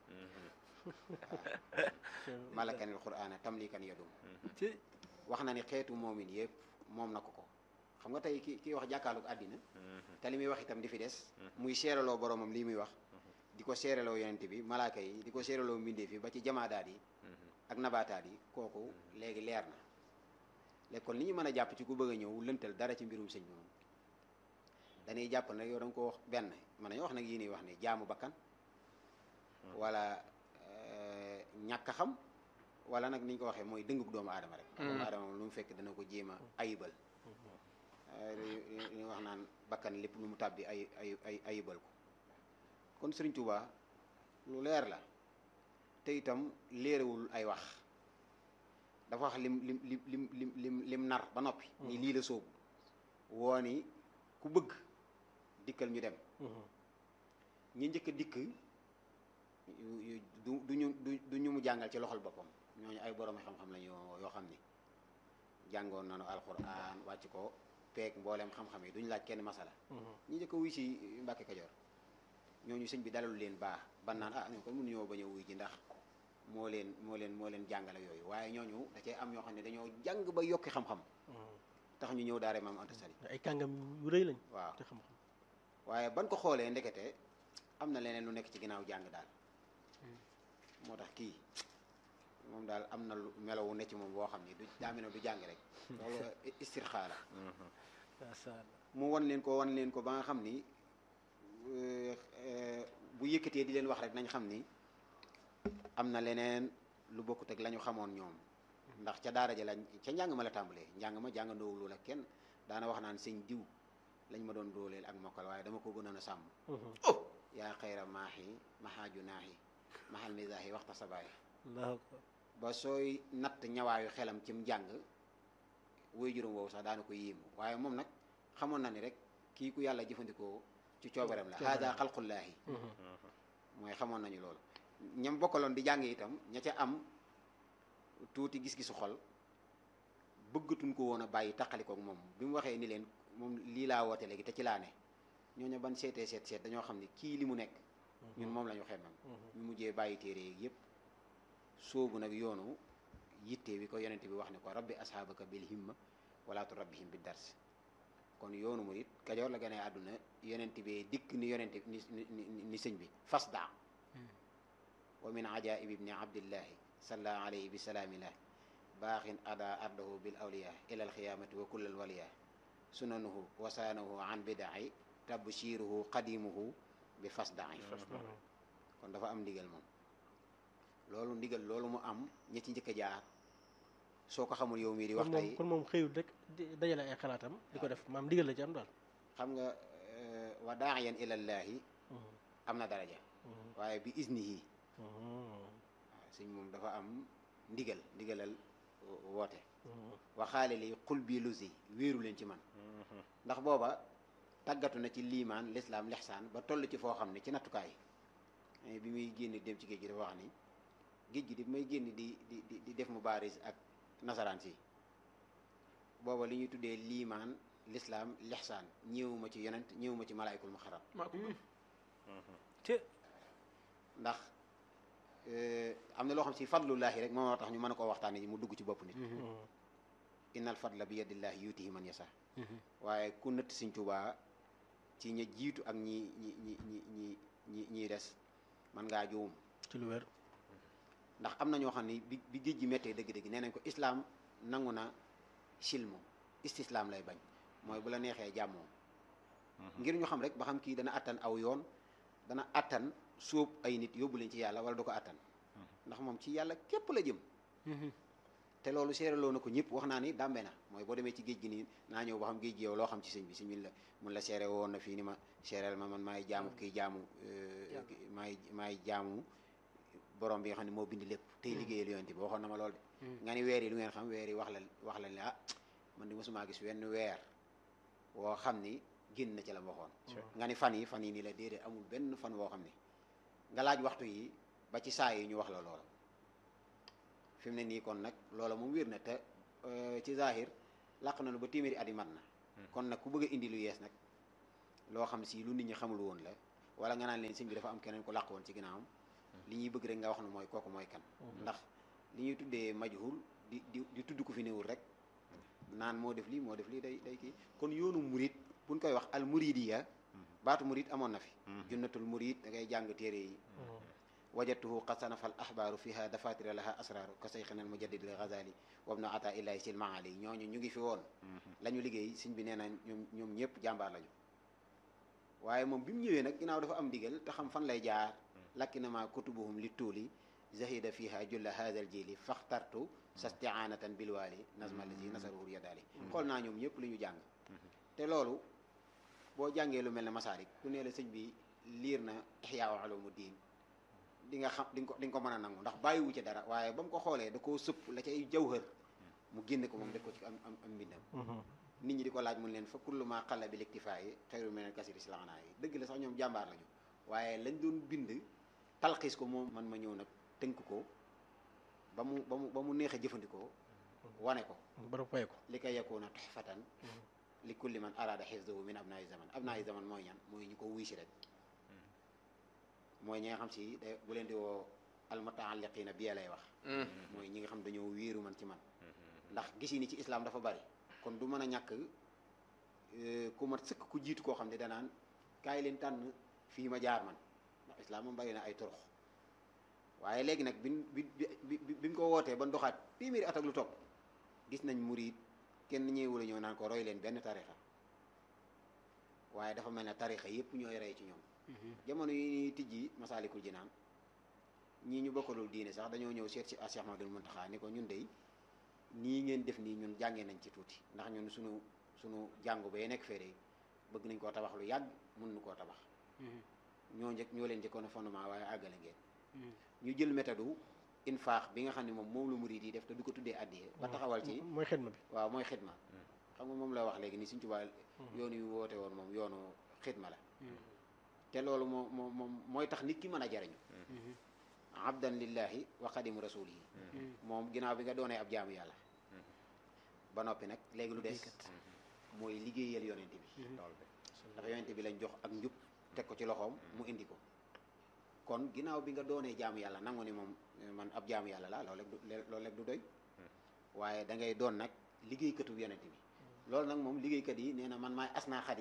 malakanil qur'aana tamlikan yadum ci wax na ni xeetu moomin yëpp moom na ko ko xam nga tey ki kii wax jàkkaarloog àddina te li muy wax itam di fi des muy seeraloo boromam lii muy wax di ko seeraloo yonent bi malaaka yi di ko seeraloo mbindeef yi ba ci jamaadaat yi ak nabaataat yi kooku léegi leer na léegi kon li ñu mën a jàpp ci ku bëgg a ñëw lëntal dara ci mbirum sëñ bi moom dañuy jàpp nag yow da nga ko wax benn mën nañu wax nag yii nii wax ni jaamu bakkan wala euh, ñàkk a xam wala nag ni ñu ko waxee mooy dëngug doomu aadama rek doomu aadama moom lu mu fekk dana ko jéem a ayibal Euh, li li wax naan bakkan lépp lu mu tàbbi ay ay ay ayibal ko kon Sëriñ Tuubaa lu leer la te itam léerewul ay wax dafa wax lim lim lim lim lim lim lim nar ba noppi ni lii la soobu woo ni ku bëgg dikkal ñu dem ñi njëkk a dikk yu- yu- du du ñu du du ñu mu jàngal ci loxol boppam ñooñu ay borom xam-xam la ñu yoo xam ni jàngoon nañu alxuraan wàcc ko peeg mbooleem xam-xam yi duñu laaj kenn masala ñi njëkk a wuy si Mbàkke Kajoor ñooñu sëñ bi dalalu leen baax ban naan ah ñoo kon mënuñoo bañ a wuy ji ndax moo leen moo leen moo leen jàngale yooyu waaye ñooñu da cee am ñoo xam ne dañoo jàng ba yokki xam-xam tax ñu ñëw daare maam Anta Sali ay kàngam yu rëy lañ waaw te xam-xam waaye ban ko xoolee ndekete am na leneen lu nekk ci ginnaaw jàng daal moo tax kii moom daal am na lu melowu ne ci moom boo xam ni du daa mel ne du jàng rek loolu istirxaa la masha Allah mu wan leen ko wan leen ko ba nga xam ni euh, euh, bu yëkkatee di leen wax rek nañ xam ni am na leneen lu bokkut ak la ñu xamoon ñoom ndax ca daara ja lañ ca njàng ma la tàmbalee njàng ma jàngandoowul ak kenn daana wax naan sëñ diw lañ ma doon dooleel ak mokkal waaye dama ko gënoon a sàmm yaa xayra maaxi maxaaju naaxi maxal misaaxi waxta sabaay allahu akbar ba sooy natt ñawaayu xelam cim njàng woy juróom woowu sax daana ko yéemu waaye moom nag xamoon na ni rek kii ku yàlla jëfandikoo ci coobareem la haada xalqullaahi mooy xamoon nañu loolu ñam bokkaloon di jàng itam ña ca am tuuti gis-gisu xol bëggatuñ ko woon a bàyyi taqalikook moom bi mu waxee ni leen moom lii laa woote léegi te ci laa ne ñooñu ban seetee seet seet dañoo xam ne kii li mu nekk ñun moom la ñu xemmam ñu mujjee bàyyi téere yeeg yëpp soobu nag yoonu yitte wi ko yonente bi wax ne ko rabbi asxaabaka bil himma wala tu rabbihim bi dars kon yoonu murit kajoor la gënee àdduna yonente bi dikk ni yonente ni ni ni sëñ bi fasda wa min ajaib ibni abdillahi salla alayhi bi salaamillah baaxin ada ardahu bil awliya ila alxiyamati wa kullal waliya sunanuhu wasaanahu an bidaai tabshiruhu qadimuhu bi fasdaai kon dafa am ndigal moom loolu ndigal loolu mu am ñi ci njëkk a jaar soo ko xamul yow mii di wax kon moom tey kon moom xëyul rek di dajale ay xalaatam di ko def maam ndigal la ci am daal xam nga euh, wa daaiyan ilallaahi am na daraja waaye bi iznihi waaw sëñ moom dafa am ndigal ndigalal wo- woote waxaale li xul bii lusi wéeru leen ci man ndax booba tàggatu na ci liimaan lislaam lexsaan ba toll ci foo xam ne ci nattukaay eh, bi muy génn dem ci géej gi dafa wax ni géej gi di may génn di di di di def mu baaris ak nasaraan si booba li ñuy tuddee liimaan lislaam lexsaan ñëwuma ci yonent ñëwuma ci malaayikul muxarram maa ko gëm. te ndax eh, am na loo xam si fadlullaahi rek moo tax ñu mën a koo waxtaane mu dugg ci bopp nit innal fadla bi yadillaahi yuutihi man yasa waaye ku nëtt Sëñ Tuubaa ci ña jiitu ak ñi ñi ñi ñi ñi ñi ñiy des man ngaa juum ci lu wér ndax am na ñoo xam ne bi bi géej gi méttee dëgg-dëgg nee nañ ko islaam nangu na silmu istislaam lay bañ mooy bu la neexee jàmmoo ngir ñu xam rek ba xam kii dana attan aw yoon dana attan sóob ay nit yóbbu leen ci yàlla wala du ko attan ndax moom ci yàlla képp la jëm te loolu seeraloo na ko ñëpp wax naa ni dàmbe na mooy boo demee ci géej gi nii naa ñëw ba xam géej gi yow loo xam ci sëñ bi sëñ bi la mun la seere woon na fii ni ma seereel ma man maay jaamu kii jaamu euh, maay maay jaamu borom bi nga xam ne moo bind lépp tey liggéeyal yonent bi waxoon na ma lool de nga ni weer yi lu ngeen xam weer yi wax la wax la ne ah man di mosumaa gis wenn weer woo xam ni génn na ci la ma waxoon nga ni fan yi fan yi nii la déedéet amul benn fan woo xam ni nga laaj waxtu yi ba ci saa yi ñu wax la loola fi mu ne nii kon nag loola moom wér na te ci zahir làq na lu ba téeméeri at yi mat na kon nag ku bëgg a indi lu yees nag loo xam si lu nit ñi xamul woon la wala nga naan leen sëñ bi dafa am keneen ko làq woon ci ginnaawam li ñuy bëgg rek nga wax ne mooy kooku mooy kan ndax li ñuy tuddee majhul di di di tudd ko fi newul rek naan moo def lii moo def lii day day kii kon yoonu murit buñ koy wax al muridiya baatu murid amoon na fi junnatul murid da ngay jàng téere yi wajadtuhu qad sanafa al ahbaaru fiha dafatira laha asraaru ka sayxina al mujaddid al ghazali wa ibnu ata illahi sil maali ñooñu ñu ngi fi woon la ñu liggéey sëñ bi nee na ñoom ñoom ñëpp jàmbaar lañu waaye moom bi mu ñëwee nag ginnaaw dafa am ndigal te xam fan lay jaar lakkinama kutubuhum li tuuli zahida fiha julla hadha al jili faxtartu sastianatan bilwaali nazma allazi nasaruhu yadaali xool naa ñoom ñëpp li ñu jàng te loolu boo jàngee lu mel ne masaarik ku nee la sëñ bi liir na ixyaa ulumu diin di nga xam di nga ko di nga ko mën a nangu ndax bàyyiwu ci dara waaye ba mu ko xoolee da koo sëpp la cay jawhër mu génne ko moom def ko ci am am am mbindam nit ñi di ko laaj mun leen fa kullu ma xalla bi liktifaa yi xayru min al kasiri silaanaa yi dëgg la sax ñoom jàmbaar lañu waaye lañ doon bind talxiis ko moom man ma ñëw nag tënk ko ba mu ba mu ba mu neex a jëfandikoo wane ko bara fay ko li koy yakuna tuhfatan li kulli man arada xifdahu min abnaayi zaman abnaayi zaman mooy ñan mooy ñu ko wuy si rek mooy ñi nga xam si da bu leen di woo almutaalliqiina bi lay wax mooy ñi nga xam dañoo wéeru man ci man ndax gisi ni ci islam dafa bari kon du mën a ñàkk ku mat sëkk ku jiitu koo xam ne danaan kaay leen tànn fii ma jaar man ndax islam moom bari na ay turux waaye léegi nag bi bi bi bi mu ko wootee ba ndoxaat téeméeri at ak lu topp gis nañ murid kenn ñëwul a ñëw naan ko roy leen benn tarixa waaye dafa mel ne tarixa yépp ñooy rey ci ñoom jamono yi tijji masaalikul jinaan ñii ñu bokkalul diine sax dañoo ñëw seet si Cheikh Ahmadul Muntaxa ni ko ñun dey nii ngeen def nii ñun jàngee nañ ci tuuti ndax ñun sunu sunu jàngu ba nekk fee bëgg nañ koo tabax lu yàgg mën nu koo tabax ñoo njëkk ñoo leen njëkkoon a fondement waaye àggale ngeen ñu jël méthode infaax bi nga xam ne moom moom la murid yi def te du ko tuddee addiye ba taxawal ci mooy xidma bi waaw mooy xidma xam nga moom la wax léegi ni Sëñ Tuubaa yoonu yu woote woon moom yoonu xidma la te loolu moo moo moom mooy tax nit ki mën a jariñu abdan lillahi wa xadimu rasulihi moom ginnaaw bi nga doonee ab jaamu yàlla ba noppi nag léegi lu des mooy liggéeyal yonente bi ndax yonente bi lañ jox ak njub teg ko ci loxoom mu indi ko kon ginnaaw bi nga doonee jaamu yàlla nangu ni moom man ab jaamu yàlla la loolu rek du loolu rek du doy waaye da ngay doon nag liggéeykatu yonente bi loolu nag moom liggéeykat yi nee na man maay asnaa xadim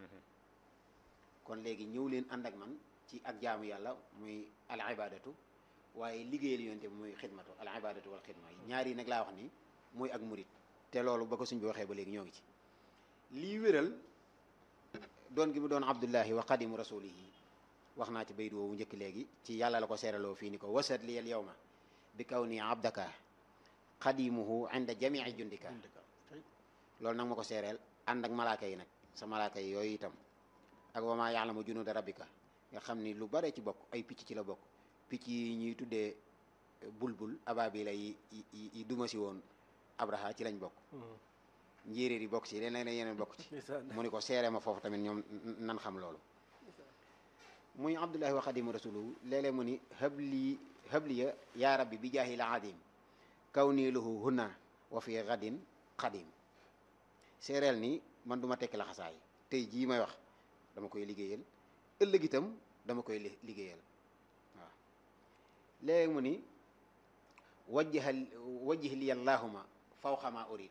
kon léegi ñëw leen ànd ak man ci ak jaamu yàlla muy al ibadatu waaye liggéeyal yonente bi muy xidmatu al ibadatu wal xidma yi ñaar yi nag laa wax ni muy ak murit te loolu ba ko suñ bi waxee ba léegi ñoo ngi ci lii wéral doon gi mu doon abdullahi wa xadimu rasulihi wax naa ci bayit woowu njëkk léegi ci yàlla la ko seeraloo fii ni ko wasat li al yawma bi kaw nii abdaka xadimuhu inda jamii jundika loolu nag ma ko seereel ànd ak malaaka yi nag sa malaaka yi yooyu itam ak wa maa yaalamu junuuda rabbika nga xam ni lu bare ci bokk ay picc ci la bokk picc yi ñuy tuddee bulbul ababila yi yi duma si woon abraha ci lañ bokk njéeréer yi bokk ci leneen yeneen bokk ci mu ni ko seere ma foofu tamit ñoom nan xam loolu muy abdullahi wa xadimu rasuluhu léeg-léeg mu ni habli habliya yaa rabbi bi jaahil adim kaw nii lahu hunna wa fi gadin xadim séeréel ni man du ma tekki la xasaay tey jii may wax dama koy liggéeyal ëllëg itam dama koy liggéeyal waaw léegi mu ni wajjihal wajjih li allahuma fawqa ma urid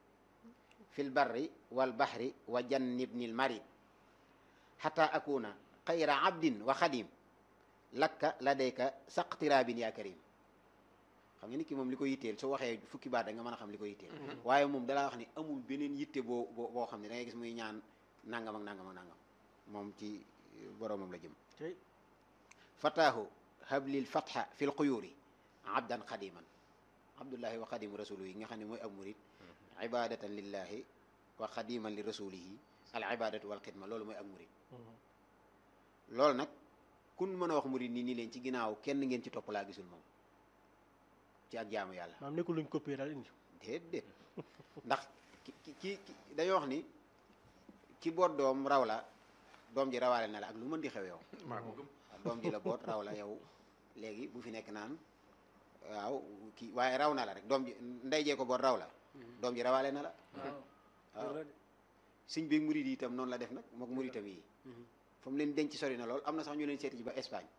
fil barri wal bahri wa jannibni al marid xata akuna xayra abdin wa xadim lakka ladayka saqtirabin ya karim xam nga nit ki moom li ko yitteel soo waxee fukki baat da nga mën a xam li ko yitteel waaye moom dalaa wax ni amul beneen yitte boo boo boo xam ne da ngay gis muy ñaan nangam ak nangam ak nangam moom ci boroomam la jëm fataahu hablil fatha fil quyuri abdan xadiman abdullahi wa xadimu rasulu yi nga xam ne mooy ab murid ibadatan lillahi wa xadiman li rasulihi al ibadatu wal xidma loolu mooy ak murid loolu nag kun mën a wax murid nii nii leen ci ginnaaw kenn ngeen ci topp laa gisul moom ci ak jaamu yàlla maam nekkul luñ copier daal indi déet déet ndax ki ki ki dañoo wax ni ki boot doom raw la doom ji rawaale na la ak lu mën di xew yow maa ko gëm doom ji la boot raw la yow léegi bu fi nekk naan waaw kii waaye raw na la rek doom ji ndey jee ko boot raw la doom ji rawaale na la waaw sëñ bi murid yi itam noonu la def nag mook muritam yi fa mu leen denc sori na lool am na sax ñu leen seeti ji ba Espagne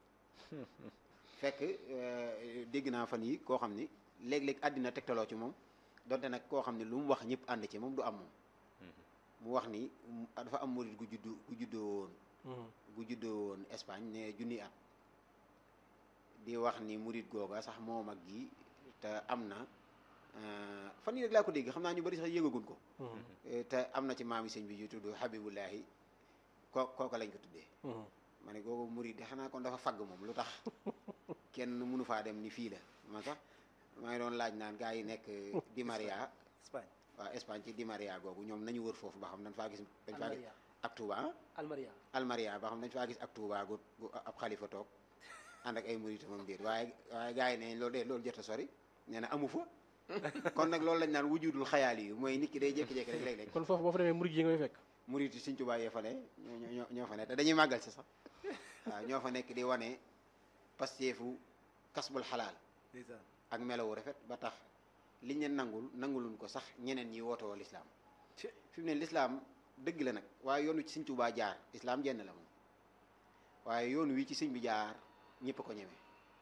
fekk dégg naa fan yi koo xam ni léeg-léeg àddina tegtaloo ci moom donte nag koo xam ne lu mu wax ñëpp ànd ci moom du am moom mu wax ni dafa am murid gu juddu gu juddoo woon gu juddoo woon Espagne ne junni at di wax ni murid googa sax moo mag gi te am na fan yi rek laa ko dégg xam naa ñu bari sax yëgagun ko te am na ci maami sëñ bi yu tudd Habibullahi ko kooka lañ ko tuddee ma ne googu murid de xanaa kon dafa fagg moom lu tax kenn mënu faa dem ni fii la man sax maa ngi doon laaj naan gaa yi nekk Di Maria Espagne waaw Espagne ci Di Maria googu ñoom nañu wër foofu ba xam dañ faa gis dañ faa gis ak Touba Almaria Almaria ba xam dañ faa gis ak Touba gu gu ab xalifa toog ànd ak ay murid moom déet waaye waaye gaa yi ne loolu de loolu jot a sori nee na amu fa kon nag loolu lañ naan wujudul xayaal yi mooy nit ki day jékki-jékki rek léeg-léeg kon foofu boo fa demee murid yi nga fay fekk murid yi Sëñ Tuubaa yee fa ne ñoo ñoo ñoo fa ne te dañuy màggal si sax waaw ñoo fa nekk di wane pasteefu kasbul xalaal ndeysaan ak melawu rafet ba tax liñ leen nangul nanguluñ ko sax ñeneen ñi wootoo lislaam fi mu ne lislaam dëgg la nag waaye yoon wi ci Sëñ Tuubaa jaar islaam jenn la moom waaye yoon wi ci sëñ bi jaar ñëpp ko ñeme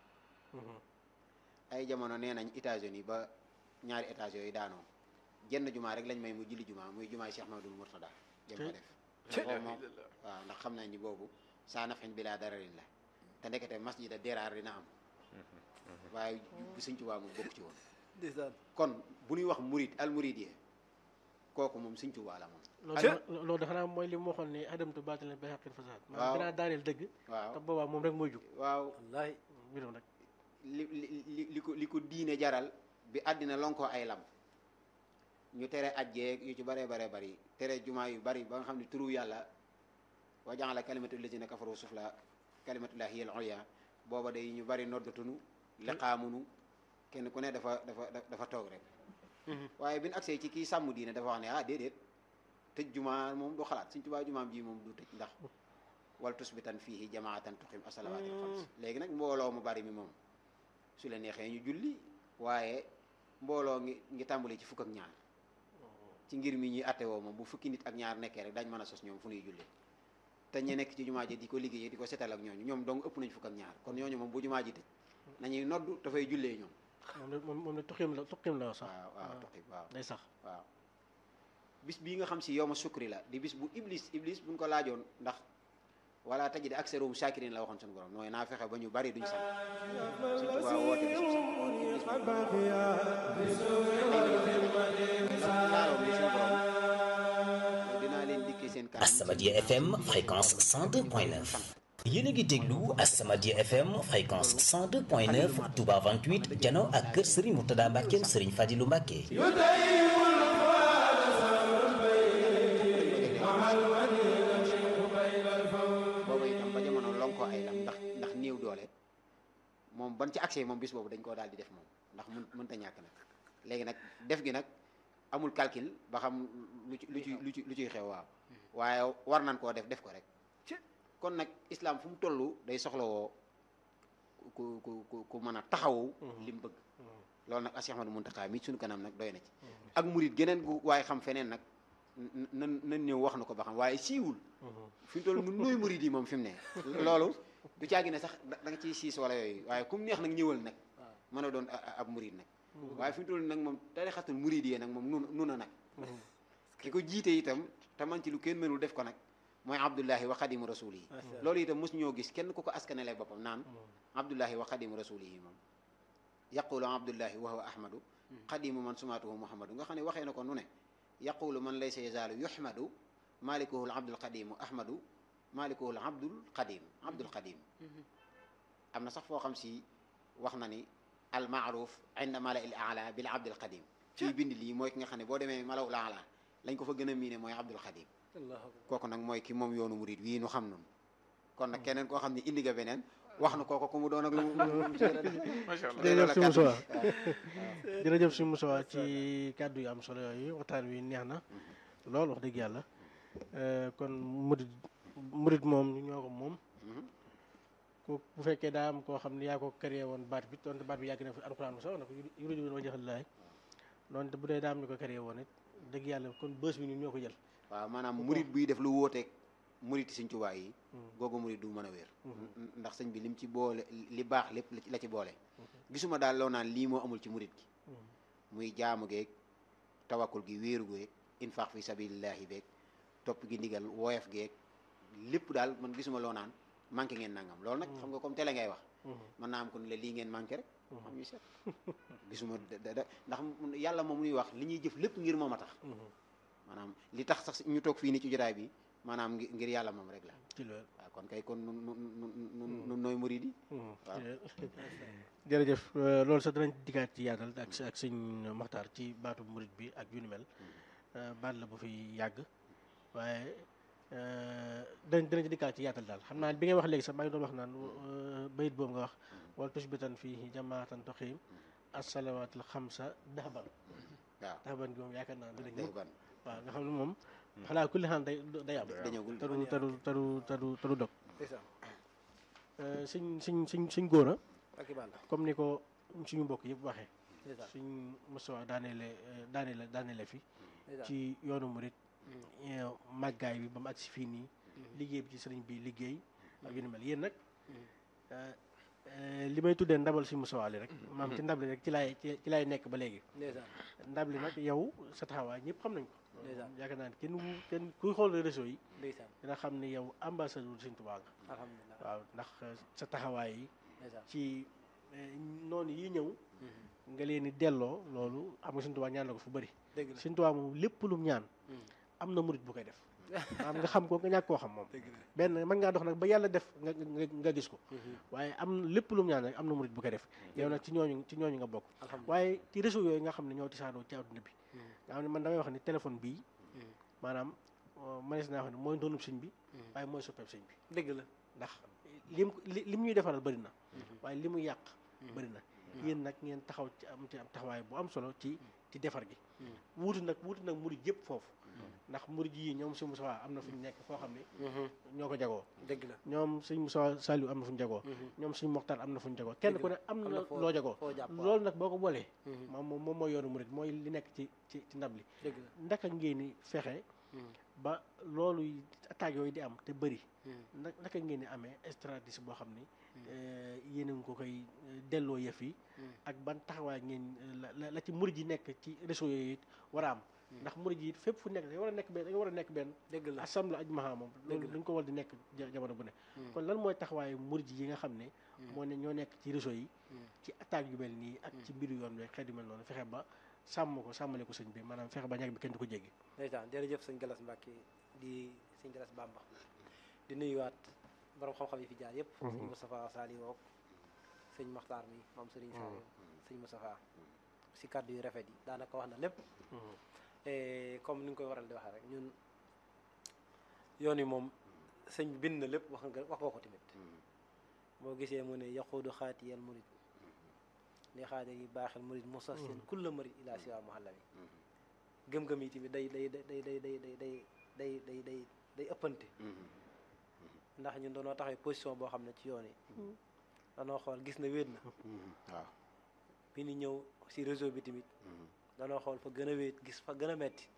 ay jamono nee nañ États-Unis ba ñaari états yooyu daanoo jenn jumaa rek lañ may mu julli jumaa muy jumaay Cheikh Mamadou Mourtada jëm ko def boobu moom waaw ndax xam nañ ni boobu saa nafin bi laa dararin la te ndekete masjida deraar dina am waaye bu Sëñ Tuubaa moom bokk ci woon ndeysaan kon bu ñuy wax murid al murid yi kooku moom Sëñ Tuubaa la moom loolu loolu dafa naa mooy li mu waxoon ne adamtu baatale bay xaqil fasaad maanaam dinaa daaneel dëgg waaw te boobaa moom rek mooy jug waaw wallaahi mbirum rek li li li ko li ko diine jaral bi àddina lonkoo ay lam ñu tere ajjeeg yu ci baree baree bari tere jumaa yu bari ba nga xam ne turu yàlla wa ja'ala kalimatu lazina kafaru sufla kalimatullahi hiya al-ulya booba day ñu bari noddatunu liqaamunu kenn ku ne dafa dafa dafa toog rek waaye bi ñu agsee ci kii sàmm diine dafa wax ne ah déedéet tëj jumaa moom du xalaat Sëñ Tuubaa jumaam ji moom du tëj ndax wal tusbitan fiihi jamaatan tuqim as-salawaatil xams léegi nag mbooloo mu bari mi moom su la neexee ñu julli waaye mbooloo ngi ngi tàmbali ci fukk ak ñaar ci ngir mi ñuy atte woo moom bu fukki nit ak ñaar nekkee rek dañ mën a sos ñoom fu ñuy julli te ñu nekk ci jumaa ji di ko liggéeyee di ko setal ak ñooñu ñoom dong ëpp nañ fukk ak ñaar kon ñooñu moom bu jumaa ji tëj nañuy noddu dafay jullee ñoom moom la moom moom la tuqim la tuqim la sax waaw waaw tuqi waaw day sax waaw bis bii nga xam si yow ma sukri la di bis bu iblis iblis buñ ko laajoon ndax wala tajid aksaruhum shakirin la waxoon suñu borom mooy naa fexe ba ñu bari duñ sant suñ tubaa woote bis bu sant iblis laaloo bi suñu borom dinaa leen dikkee seen kanam As-Samadiyya FM fréquence 102.9 yéen a ngi déglu As-Samadiyya FM fréquence 102.9 Touba 28 jano ak kër Serigne Mourtada Mbackeem Serigne Fadilou Mbacke booba itam ba jamono lonkoo ay lam ndax ndax néew doole moom ban ci accès moom bis boobu dañ koo daal di def moom ndax mun mënta ñàkk nag léegi nag def gi nag amul calcul ba xam lu ci lu ci lu ci lu ciy xew waaw waaye war nañ koo def def ko rek kon nag islam fu mu toll day soxlawoo ku ku ku ku mën a taxawu li mu bëgg loolu nag Cheikh Ahmadou Mountakha mi suñu kanam nag doy na ci ak murit geneen gu waaye xam feneen nag nan nan ñëw wax na ko ba xam waaye siiwul fi mu toll nun nooy murit yi moom fi mu ne loolu du caagi ne sax da nga ciy siis wala yooyu waaye kum neex nag ñëwal nag mën a doon ab murit nag waaye fi mu toll nag moom tarixatul murit yi nag moom nun nun a nag ki ko jiite itam te man ci lu kenn mënul def ko nag mooy abdullahi wa xadimu rasuli yi loolu itam mos ñoo gis kenn ku ko askanele boppam naan abdullahi wa xadimu rasuli yi moom yaqulu abdullahi wa huwa ahmadu xadimu man sumaatuhu muhammadu nga xam ne waxee na ko nu ne yaqulu man laysa yazaalu yuhmadu malikuhu l abdul qadimu ahmadu malikuhu l abdul qadim abdul qadim am na sax foo xam si wax na ni al maaruf inda mala il ala bil abdul qadim fii bind lii mooy ki nga xam ne boo demee malaw la ala lañ ko fa gën a miine mooy abdul qadim kooku nag mooy ki moom yoonu murid wii nu xam noonu kon nag keneen koo xam ne indi nga beneen wax na kooku ku mu doon ak lu mu macha allah jërëjëf si Moussa jërëjëf si Moussa ci kàddu yu am solo yooyu waxtaan wi neex na lool wax dëgg yàlla kon murid murid moom ñoo ko moom ku bu fekkee daa am koo xam ne yaa ko créé woon baat bi donte baat bi yàgg na fi alxuraan mu sax na ko yuridu woon wajha llaahi donte bu dee daa am ñu ko créé woon it dëgg yàlla kon bës bi ñun ñoo ko jël waaw maanaam murit buy def lu wóoteeg murit sëñ Tuubaa yi googu murit du mën a wér ndax sëñ bi lim ci boole li baax lépp la ci boole gisuma daal loo naan lii moo amul ci murit gi muy jaamu geeg tawakkul gi wéeru geeg infaq fi sabilillahi beeg topp gi ndigal woyof geeg lépp daal man gisuma loo naan manqué ngeen nangam loolu nag xam nga comme télé ngay wax mën naa am ko ne la lii ngeen manqué rek xam ñu seet gisuma da da ndax yàlla moom muy wax li ñuy jëf lépp ngir moom a tax maanaam li tax sax ñu toog fii ni ci jotaay bi maanaam ngir yàlla moom rek la ci loolu waaw kon kay kon nun nun nun nun nooy murid yi waaw jërëjëf loolu sax danañ dikkaat ci yaatal ak ak sëñ Maxtaar ci baatu murid bi ak yu ni mel baat la bu fi yàgg waaye danañ danañ ci dikkaat ci yaatal daal xam naa bi ngay wax léegi sax maa ngi doon wax naan bayit boobu nga wax wala tusbitan fii jamaatan toxiim assalawaatul xamsa daxban waaw daxban gi moom yaakaar naa dinañ day ban waaw nga xam ne moom xalaa kulli xaan day day am dañagul te du te du te du te du te du dog ndeysaan suñ suñ suñ suñ góor a ak i banda comme ni ko suñu mbokk yëpp waxee ndeysaan suñ Moustapha daaneele daaneele daaneele fi ndeysaan ci yoonu murit màggaay bi ba mu agsi fii nii liggéey bi ci sëriñ bi liggéey ak yu ni mel yéen nag li may tuddee ndabal si Moustapha li rek maam ci ndab li rek ci laay ci ci laay nekk ba léegi ndeysaan ndab li nag yow sa taxawaay ñëpp xam nañ ko ndeysaan yaakaar naa ne kenn wu- kenn kuy xool réseau yi ndeysaan dina xam ni yow ambassadeur Sëriñ Tuubaa nga alhamdulilah waaw ndax sa taxawaay yi ndeysaan ci noonu yi ñëw nga leen di delloo loolu am nga Sëriñ Tuubaa ñaan la ko fu bëri dëgg la Sëriñ Tuubaa moom lépp lu mu ñaan am na murit bu koy def maanaam nga xam ko nga ñàkk koo xam moom dëgg la benn mën ngaa dox nag ba yàlla def nga nga nga gis ko waaye am lépp lu mu ñaan rek am na murit bu koy def yow nag ci ñooñu ci ñooñu nga bokk alhamdulilah waaye ci réseau yooyu nga xam ne ñoo tisaanoo ci àdduna bi nga xam ne man damay wax ni téléphone bii maanaam manees naa wax ne mooy doonub sëñ bi waaye mooy soppeeb sëñ bi dëgg la ndax lim li lim ñuy defaral bëri na waaye li mu yàq bëri na yéen nag ngeen taxaw ci am ci am taxawaay bu am solo ci ci defar gi wuutu nag wuutu nag murid yëpp foofu ndax murid yi ñoom sëñ Moussa am na fu ñu nekk foo xam ne ñoo ko jagoo dëgg la ñoom sëñ Moussa Saliou am na fu ñu jagoo ñoom sëñ Moxtar am na fu ñu jagoo kenn ku ne am am na na foo- loo jagoo foo jàpp waaw. loolu nag boo ko boolee moom moom moom mooy yoonu murid mooy li nekk ci ci ci ndab li dëgg la ndaka ngeen ni fexe ba loolu yi- attaques yooyu di am te bëri na naka ngeen di amee stratégie boo xam ni eh, yéen a ngi ko koy eh, delloo yëf yi ak ban taxawaay ngeen eh, la la la ci murid yi nekk ci réseau yooyu it war a am ndax murid yi it fépp fu nekk da nga war a nekk benn da nga war a nekk benn dëgg la assemblée ajmaha moom loolu Dëgg la. dañ ko war di nekk ja- jamono bu ne kon lan mooy taxawaayu murid yi nga xam ne moo ne ñoo nekk ci réseau yi ci attaque yu mel nii ak ci mbiru yoon wi xeet yu mel noonu fexe ba sàmm ko sàmmale ko sëñ bi maanaam fexe ba ñàkk bi kenn du ko jéggi ndeysaan jërëjëf sëñ Galas Mbàkke di sëñ Galas Bamba di nuyuwaat borom xam-xam yi fi jaar yëpp sëñ Moustapha Sali wook sëñ Maxtaar mi moom sëriñ Saliou sëñ Moustapha si kàddu yu rafet yi daanaka wax na lépp Eh, comme ni nga koy waral di waxee rek ñun yoon yi moom sëñ bi bind na lépp wax nga wax nga ko tamit boo gisee mu ne yaquudu xaatiyal murid li xaadir yi baaxel murid mosas seen kulla murid ila siwa muhallami gëm-gëm yi tamit day day day day day day day day day day day day ëppante ndax ñun doonoo taxawee position boo xam ne ci yoon yi danoo xool gis na wéet na waaw bi ñu ñëw si réseau bi tamit danoo xool fa gën a wéet gis fa gën a metti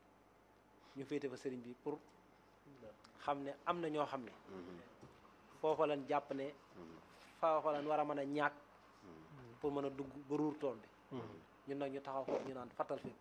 ñu féete fa sëriñ bi pour xam ne am na ñoo xam ne foofa lañ jàpp ne foofa lañ war a mën a ñàkk pour mën a dugg ba ruur tool bi ñun nag ñu taxaw foofu ñu naan fattal fépp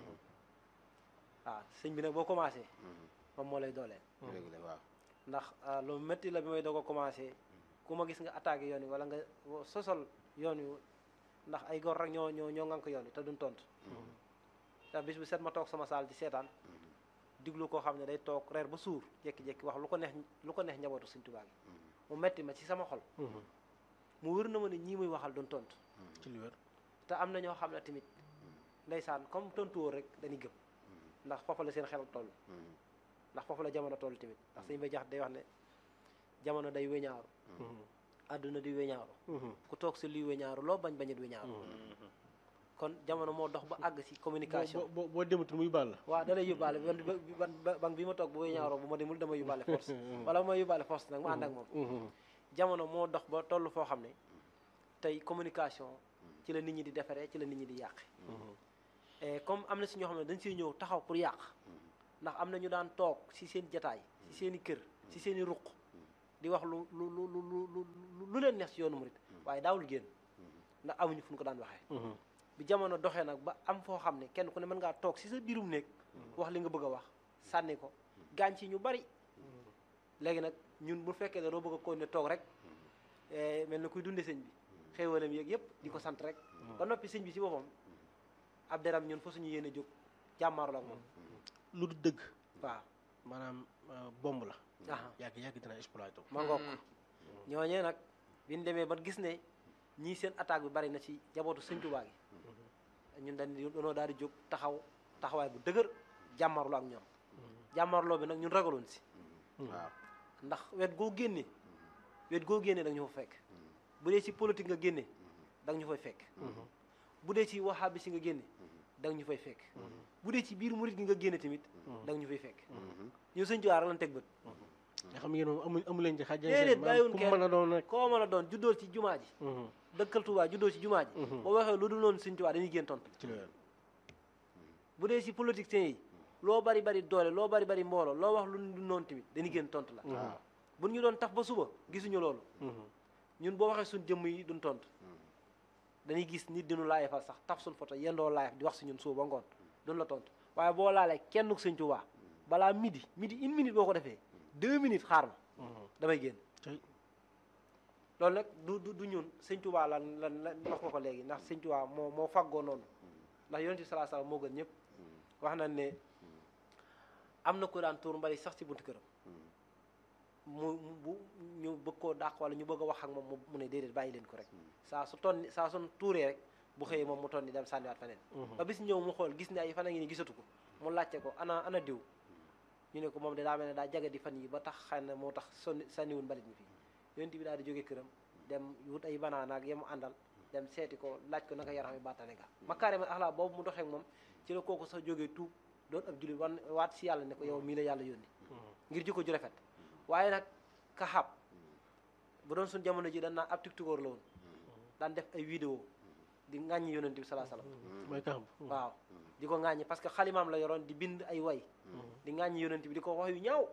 waaw sëñ bi nag boo commencé moom moo lay dooleel dëgg la waaw ndax ah, lu métti la bi may doog a commencé ku ma gis nga attaqué yoon wi wala nga wo- sosol yoon wi ndax ay gor rek ñoo ñoo ñoo ngank yoon wi te duñ tontu te bis bu set ma toog sama saal di seetaan diglu koo xam ne day toog reer ba suur jékki-jékki wax lu ko neex lu ko neex njabootu Sëñ Tuubaa gi mu metti ma ci sama xol mu wër na ma ne ñii muy waxal duñ tontu ci li wér te am na ñoo xam ne tamit ndeysaan comme tontu woo rek dañuy gëm ndax foofu la seen xel toll ndax foofu la jamono toll tamit ndax sëñ bay jax day wax ne jamono day weñaaru àdduna di weñaaru ku toog si luy weñaaru loo bañ bañit weñaaru kon jamono moo dox ba àgg si communication boo boo boo dematul muy baal la waaw da lay yóbbaale ban ban ban bi ma toog bu weñaaroo bu ma demul dama yóbbaale force wala bu ma yóbbaale force nag ma ànd ak moom jamono moo dox ba toll foo xam ne tey communication ci la nit ñi di defaree ci la nit ñi di yàq et comme am na si ñoo xam ne dañ siy ñëw taxaw pour yàq ndax am na ñu daan toog si seen jataay si seen i kër si seen i ruq di wax lu lu lu lu lu lu lu leen neex si yoonu murit waaye daawul génn ndax amuñu fu ñu ko daan waxee bi jamono doxee nag ba am foo xam ne kenn ku ne mën ngaa toog si sa biirum néeg wax li nga bëgg a wax sànni ko gaañ ci ñu bari léegi nag ñun bu fekkee dañoo bëgg a ko ne toog rek eh, mel na kuy dunde sëñ bi xéewalam yeeg yëpp di ko sant rek ba noppi sëñ bi ci boppam ab deram ñun fa suñu yéene jóg jàmmaarloo ak moom lu du dëgg waaw maanaam euh, bomb la aha yàgg yàgg dina exploité wu. ma ngoog ñooñee nag bi ñu demee ba gis ne ñii seen attaque bi bari na ci jabootu sëñ Tuubaa gi ñun dañ dañoo daal di jóg taxaw taxawaay bu dëgër jàmmarloo ak ñoom jàmmarloo bi nag ñun ragaloon si waaw ndax wet goo génne wet goo génne da nga ñu fa fekk bu dee ci politique nga génne da nga ñu fay fekk bu dee ci waxaabi si nga génne da nga ñu fay fekk bu dee ci biir murit gi nga génne tamit da nga ñu fay fekk ñun sëñ Tuubaa rek lañ teg bët nga xam ngeen moom amu amu leen ci xaj. déedéet bàyyiwuñ ku kenn mën a doon rek. koo mën a doon juddoo ci jumaa ji dëkkal Tuubaa juddoo ci jumaa ji boo waxee lu dul noonu sëñ Tuubaa dañuy génn tontu ci loolu. bu dee ci politiciens yi loo bari bari doole loo bari bari mbooloo loo wax lu dul noonu tamit dañuy génn tontu la waaw. bu ñu doon taf ba suba gisuñu loolu ñun boo waxee suñ jëmm yi duñ tontu dañuy gis nit dinu laayefal sax taf suñ photo yendoo laayef di wax si ñun suba ba ngoon duñ la tontu waaye boo laalee kenn ku sëñ Tuubaa balaa midi midi une minute boo ko defee deux minutes xaar ma damay génn tey loolu nag du du du ñun sëñ Tuubaa lan lan lan wax nga ko léegi ndax sëñ Tuubaa moo moo faggoo noonu ndax yonent bi salaa salaam moo gën ñëpp wax nañ ne am na ko daan tuur mbali sax ci buntu këram mu mu bu ñu bëgg koo dàq wala ñu bëgg a wax ak moom mu mu ne déedéet bàyyi leen ko rek saa su tonni saa su tuuree rek bu xëyee moom mu tonni dem sànniwaat feneen ba bis ñëw mu xool gis ne ay fan a ngi ni gisatu ko mu laajte ko ana ana diw ñu ne ko moom de daa mel ne daa jaga di fan yi ba tax xëy na moo tax sonni sànniwul mbalit mi fii yonent bi daal di jóge këram dem wut ay banaana ak yemu àndal dem seeti ko laaj ko naka yaram yi battane nga makaarimal axlaa boobu mu doxee ak moom ci la kooku sax jógee tuub doon ab jullit wan waat si yàlla ne ko yow mii la yàlla yónni ngir jikko ju rafet waaye nag kaxaab bu doon suñ jamono ji dañ naan ab tiktokeur la woon daan def ay vidéo di ŋàññi yonent bi salaa salaam mooy kaxam. waaw di ko ŋàññi parce que xalimaam la yoroon di bind ay way di ŋàññi yonent bi di ko wax yu ñaaw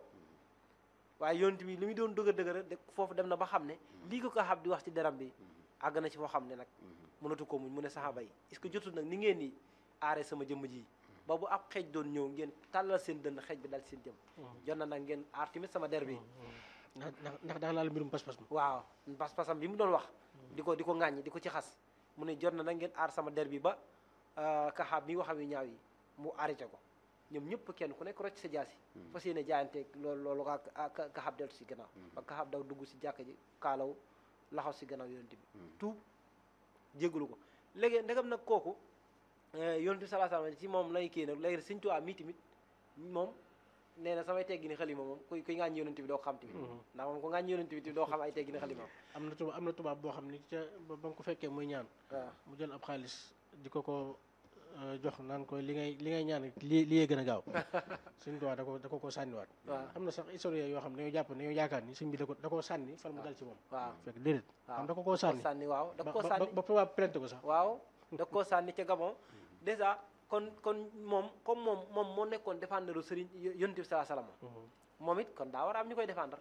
waaye yonent bi li muy doon dëgër dëgër de foofu dem na ba xam ne lii ko kaxaab di wax ci deram bi àgg na ci foo xam ne nag mënatu ko muñ mu ne saxaaba yi est-ce que jotul nag ni ngeen di aare sama jëmm ji ba bu ab xeej doon ñëw ngeen tàllal seen dënn xeej bi dal seen jëm jot na nag ngeen aar tamit sama der bi ndax ndax ndax daa laal mbirum pas-pas ma. waaw pas-pasam bi mu doon wax di ko di ko ŋàññi di ko ci xas mu ne jot na nag ngeen aar sama der bi ba kaxaab mi waxam yu ñaaw yi mu arrêté ko ñoom ñëpp kenn ku nekk rocc sa jaasi fas yéene jaayanteeg loolu loolu ka kaxaab deltu si gannaaw ba kaxaab daw dugg si jàkka ji kaalaw laxaw si gannaaw yonent bi tuub jéggalu ko léegi ndegam nag kooku yonent bi salaa salaam ci moom lay kii nag léegi Sëñ Tuubaa mii tamit moom nee na samay teggini xalima moom kuy kuy ŋàññi yonent bi doo ko xam tamit ndax moom ko ŋàññi yonent bi tamit doo xam ay teggini xalima am na tubaab am na tubaab boo xam ni ca ba ba nga ko fekkee muy ñaan. waaw mu jël ab xaalis di ko ko euh, jox naan ko li ngay li ngay ñaan li li gën a gaaw suñ tubaab da ko da ko ko sànniwaat. waaw am na sax historien yoo xam ne dañoo jàpp ne dañoo yaakaar ni sëñ bi da ko da koo sànni far mu dal ci moom. waaw fekk déedéet. waaw xam da ko koo sànni. sànni waaw da ba koo ba sànni ba tubaab plainte ko sax. waaw da koo sànni ca Gabon dèjà kon kon moom comme moom moom moo nekkoon défendre sëriñ yonent bi salaa salaam moom it kon daa war a am ñu koy défendre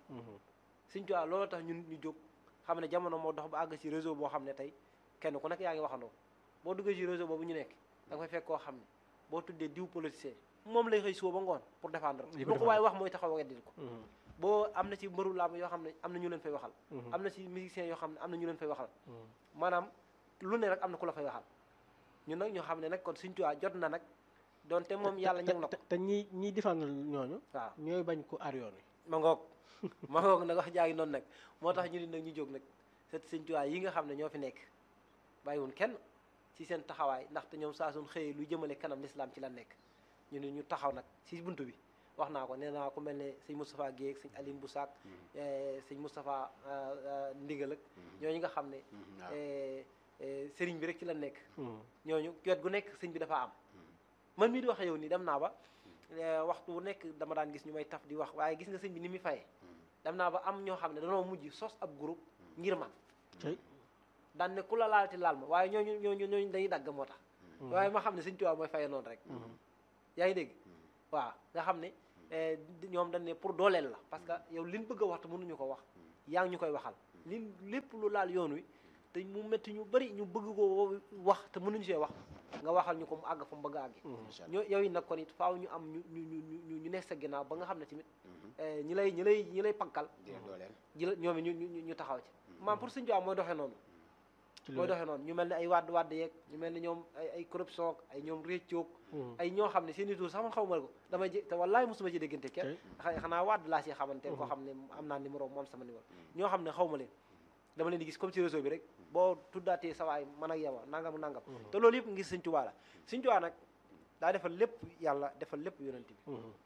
Sëñ Tuubaa loolu tax ñun ñu jóg xam ne jamono moo dox ba àgg ci réseau boo xam ne tey kenn ku nekk yaa ngi waxandoo boo duggee ci réseau boobu ñu nekk da nga fay fekk koo xam ne boo tuddee diw politicien moom lay xëy suba ba ngoon pour défendre Di ko lu ko waaye wax mooy taxaw weddil ko boo am na ci mbëru làmb yoo xam ne am na ñu leen fay waxal am na ci musiciens yoo xam ne am na ñu leen fay waxal maanaam lu ne rek am na ku la fay waxal ñun nag ñoo xam ne nag kon Sëñ Tuubaa jot na nag donte moom yàlla ñëw na ko te te ñi ñiy défendre ñooñu. waaw ñooy bañ ko aar yoon wi. ma ngoog ma ngoog nag wax jaagi noonu nag moo tax ñu ni nag ñu jóg nag set Sëñ Tuubaa yi nga xam ne ñoo fi nekk bàyyiwun kenn ci seen taxawaay ndaxte ñoom saa suñ xëyee lu jëmale kanam lislaam ci la nekk ñu ne ñu taxaw nag ci buntu bi wax naa ko nee naa ko mel ne sëñ Moustapha Guèye ak sëñ Aline Boussac sëñ Moustapha Ndigal ak ñooñu nga xam ne eh, eh, sëriñ bi rek ci la nekk ñooñu wet gu nekk sëñ bi dafa am man mii di wax yow nii dem naa ba eh, waxtu wu nekk dama daan gis ñu may taf di wax waaye gis nga sëñ bi ni muy fayee dem naa ba am ñoo xam ne danoo mujj sos ab groupe ngir man tey daan ne ku la laalati laal ma waaye ñooñu ñooñu ñooñu dañuy dagg moo tax waaye ma xam ne Sëñ Tuubaa mooy faye noonu rek yaa ngi dégg waaw nga xam ne eh, di- ñoom dañ ne pour dooleel la parce que yow liñ bëgg a wax te mënuñu ko wax yaa ngi ñu koy waxal li lépp lu laal yoon wi te mu métti ñu bëri ñu bëgg ko wax te mënuñu see wax nga waxal ñu ko mu àgg fa mu bëgg a àggi incha allah ñoo yow it nag kon it faaw ñu am ñu ñu ñu ñu ñu nekk sa ginnaaw ba nga xam ne tamit eh, ñi lay ñi lay ñi lay pankal di leen dooleel ji la ñoom it ñu ñu ñu taxaw ci maam pour Sëñ Tuubaa mooy doxee noonu ci mooy loolu doxee noonu ñu mel ne ay wadd wadd yeeg ñu mel ne ñoom ay ay corruption ak ay ñoom réccoog ay ñoo xam ne seen i tur sax man xaw ma ko damay jé te wallaay mosuma ci déggante kenn xa- xanaa wadd laa si xamante koo xam ne am naa numéro moom sama numéro ñoo xam ne xaw ma leen dama leen di gis comme ci réseau bi rek boo tuddaatee sa waay man ak yow a nangam nangam te loolu yëpp ngir Sëñ Tuubaa la Sëñ Tuubaa nag daa defal lépp yàlla defal lépp yonent bi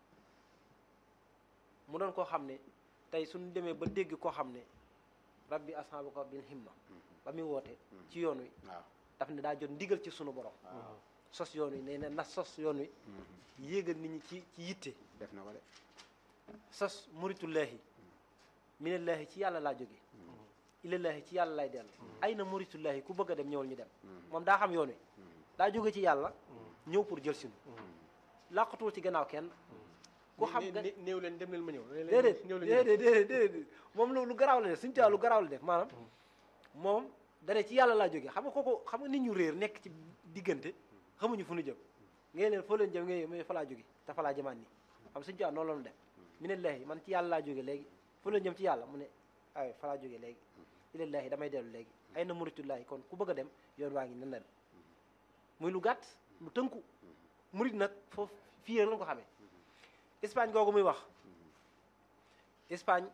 mu doon koo xam ne tey suñu demee ba dégg koo xam ne rabbi ashaabaka bil himma ba muy woote ci yoon wi waaw daf ne daa jot ndigal ci sunu borom waaw sos yoon wi nee na na sos yoon wi yéegal nit ñi ci ci yitte def na ko de sos muritullaahi minallaahi ci yàlla laa jóge ilallaahi ci yàlla lay dellu ay na muritullaahi ku bëgg a dem ñëwal ñu dem moom daa xam yoon wi daa jóge ci yàlla ñëw pour jël sinu làqatuwul ci gannaaw kenn ku xam nga néew leen dem leen ma ñëw déedéet néew leen ñëw. déedéet déedéet déedéet moom lu lu garaaw la def suñu tubaab lu garaaw la def maanaam moom dane ci yàlla laa jógee xam nga kooku xam nga nit ñu réer nekk ci diggante xamuñu fu ñu jëm ngay leen foo leen jëm ngay mais fa laa jóge te fa laa jëmaat nii xam suñu tubaab noonu la ñu def mi ne leeyi man ci yàlla laa jóge léegi foo leen jëm ci yàlla mu ne ay fa laa jóge léegi ilallaahi damay dellu léegi ay na muritullaahi kon ku bëgg a dem yoon waa ngi nan la dem muy lu gàtt lu tënku murit nag foofu fii rek lañ ko xamee Espagne googu muy wax Espagne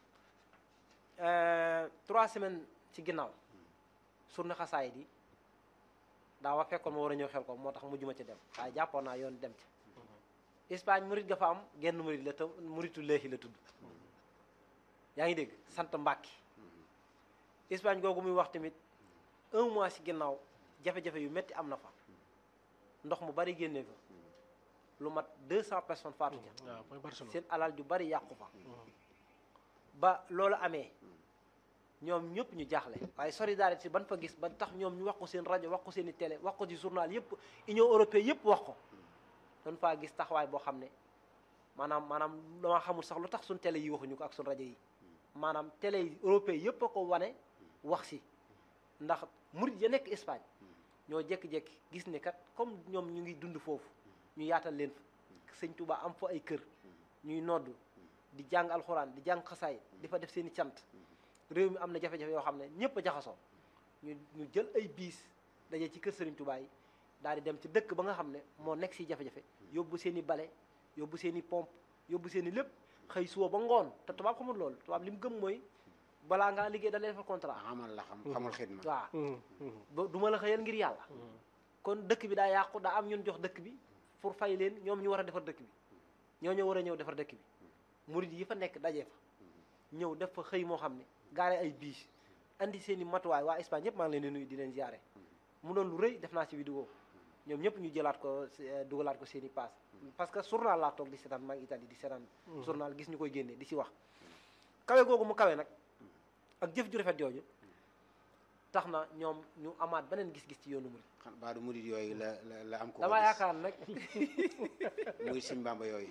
euh, trois semaines ci ginnaaw surna xasaay di daa wax fekkoon ma war a ñëw xel ko moo tax mujjuma ci dem waaye jàppoon naa yoon dem ci Espagne murit ga fa am genn murit la te muritu léexi la tudd yaa ngi dégg sant Mbàkke Espagne googu muy wax tamit un mois ci ginnaaw jafe-jafe yu metti am na fa ndox mu bari génnee fa lu mat deux cent personnes faatu ca waaw mooy Barcelone seen alal ju bari yàqu fa ba loolu amee ñoom ñëpp ñu jaaxle waaye solidarité ban fa gis ba tax ñoom ñu wax ko seen rajo wax ko seen i télé wax ko ci journal yëpp union européenne yëpp wax ko doon faa gis taxawaay boo xam ne maanaam maanaam dama xamul sax lu tax suñ télé yi waxuñu ko ak suñ rajo yi maanaam télé yi européen yëpp a ko wane wax si ndax murit ya nekk Espagne ñoo jékki-jékki gis ne kat comme ñoom ñu ngi dund foofu ñu yaatal leen fa sëñ Touba am fa ay kër ñuy noddu di jàng alxuraan di jàng xasaay di fa def seen i cant réew mi am na jafe-jafe yoo xam ne ñëpp a jaxasoo ñu ñu jël ay biis daje ci kër Serigne Touba yi daal di dem ci dëkk ba nga xam ne moo nekk si jafe-jafe yóbbu seen i bale yóbbu seen i pompe yóbbu seen i lépp xëy suba ba ngoon te tubaab xamul loolu tubaab li mu gëm mooy balaa ngaa liggéey da lay defal contrat xamal la xam xamul xidma waaw ba du ma la xëyal ngir yàlla kon dëkk bi daa yàqu daa am ñun jox dëkk bi pour fay leen ñoom ñu war a defar dëkk bi ñoo ñoo war a ñëw defar dëkk bi murid yi fa nekk daje fa ñëw def fa xëy moo xam ne gaare ay biis andi seen i matuwaay waa Espagne yëpp maa ngi leen di nuyu di leen ziare mu doon lu rëy def naa ci vidéo ñoom ñëpp ñu jëlaat ko eh, dugalaat ko seen i paas parce que journal laa toog di seetaan maa ngi Italie di seetaan journal gis ñu koy génnee di si wax kawe googu mu kawe nag ak jëf ju rafet jooju tax na ñoom ñu amaat beneen gis-gis ci yoonu murid xam baadu murid yooyu la la la am ko damaa yaakaar nag murid Sëñ Bàmba yooyu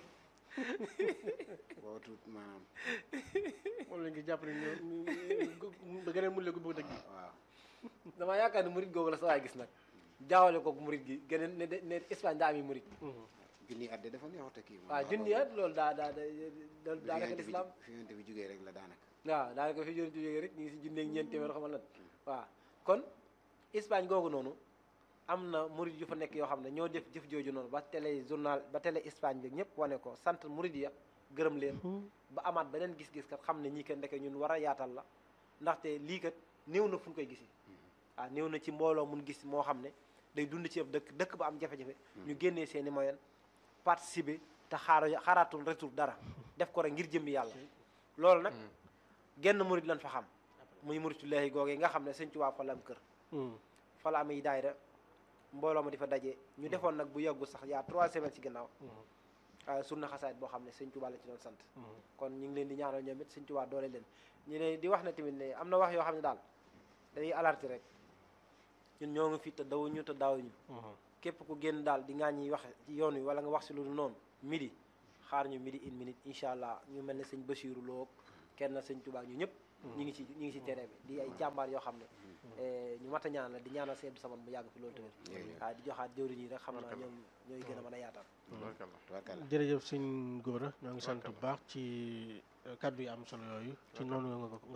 boo tuut maanaam moom lañ ngi jàpp ne ñoo da geneen mu léegi bëgg dëgg yi waaw damaa yaakaar ne murid googu la sa waay gis nag jaawale ko murid gi geneen ne ne Espagne daa ami murid junni at de dafa neexut a kii moom waaw junni at loolu daa daa daa loolu daanaka lislaam fi yonent bi jógee rek la daanaka waaw daanaka fi joni jógee rek ñu ngi si junneeg ñeent téeméer xamal lan waaw kon Espagne googu noonu am na murid yu fa nekk yoo xam ne ñoo def jëf jooju noonu ba télé journal ba télé Espagne bi ñëpp wane ko sant murid ya gërëm leen ba amaat beneen gis-gis kat xam ne ñii kat ndeke ñun war a yaatal la ndaxte lii kat néew na fu ñu koy gisi waaw néew na ci mbooloo mun gis moo xam ne day dund ci ab dëkk dëkk ba am jafe-jafe ñu génnee seen i moyen participer te xaar xaaraatul retour dara def ko rek ngir jëmbi yàlla loolu nag genn murid lan fa xam muy muridullaahi googee nga xam ne sëñ Tuubaa fa la am kër fa la amee daayira mbooloo ma di fa daje ñu defoon nag bu yàggu sax yaa trois semaines ci ginnaaw surna xasaayit boo xam ne sëñ Tuubaa la ci doon sant kon ñu ngi leen di ñaanal ñoom it sëñ Tuubaa doole leen ñu ne di wax ne tamit ne am na wax yoo xam ne daal dañuy alerter rek ñun ñoo ngi fi te dawuñu te daawuñu képp ku génn daal di ngaa ñuy wax ci yoon wi wala nga wax si lu dul noonu midi xaar ñu midi une minute incha allah ñu mel ne sëñ Basiiru Lo kenn sëñ Tuubaa ñu ñëpp ñu ngi ci ñu ngi ci terrain bi di ay jàmbaar yoo xam ne ñu mat a ñaan la di ñaanal seen saman mu yàgg fi loolu tamit waaye di joxaat jëwriñ yi rek xam naa ñoom ñooy gën a mën a yaatal Tubaarkalla. jërëjëf sëñ Gora ñoo ngi sant bu baax ci kaddu yi am solo yooyu ci noonu nga ko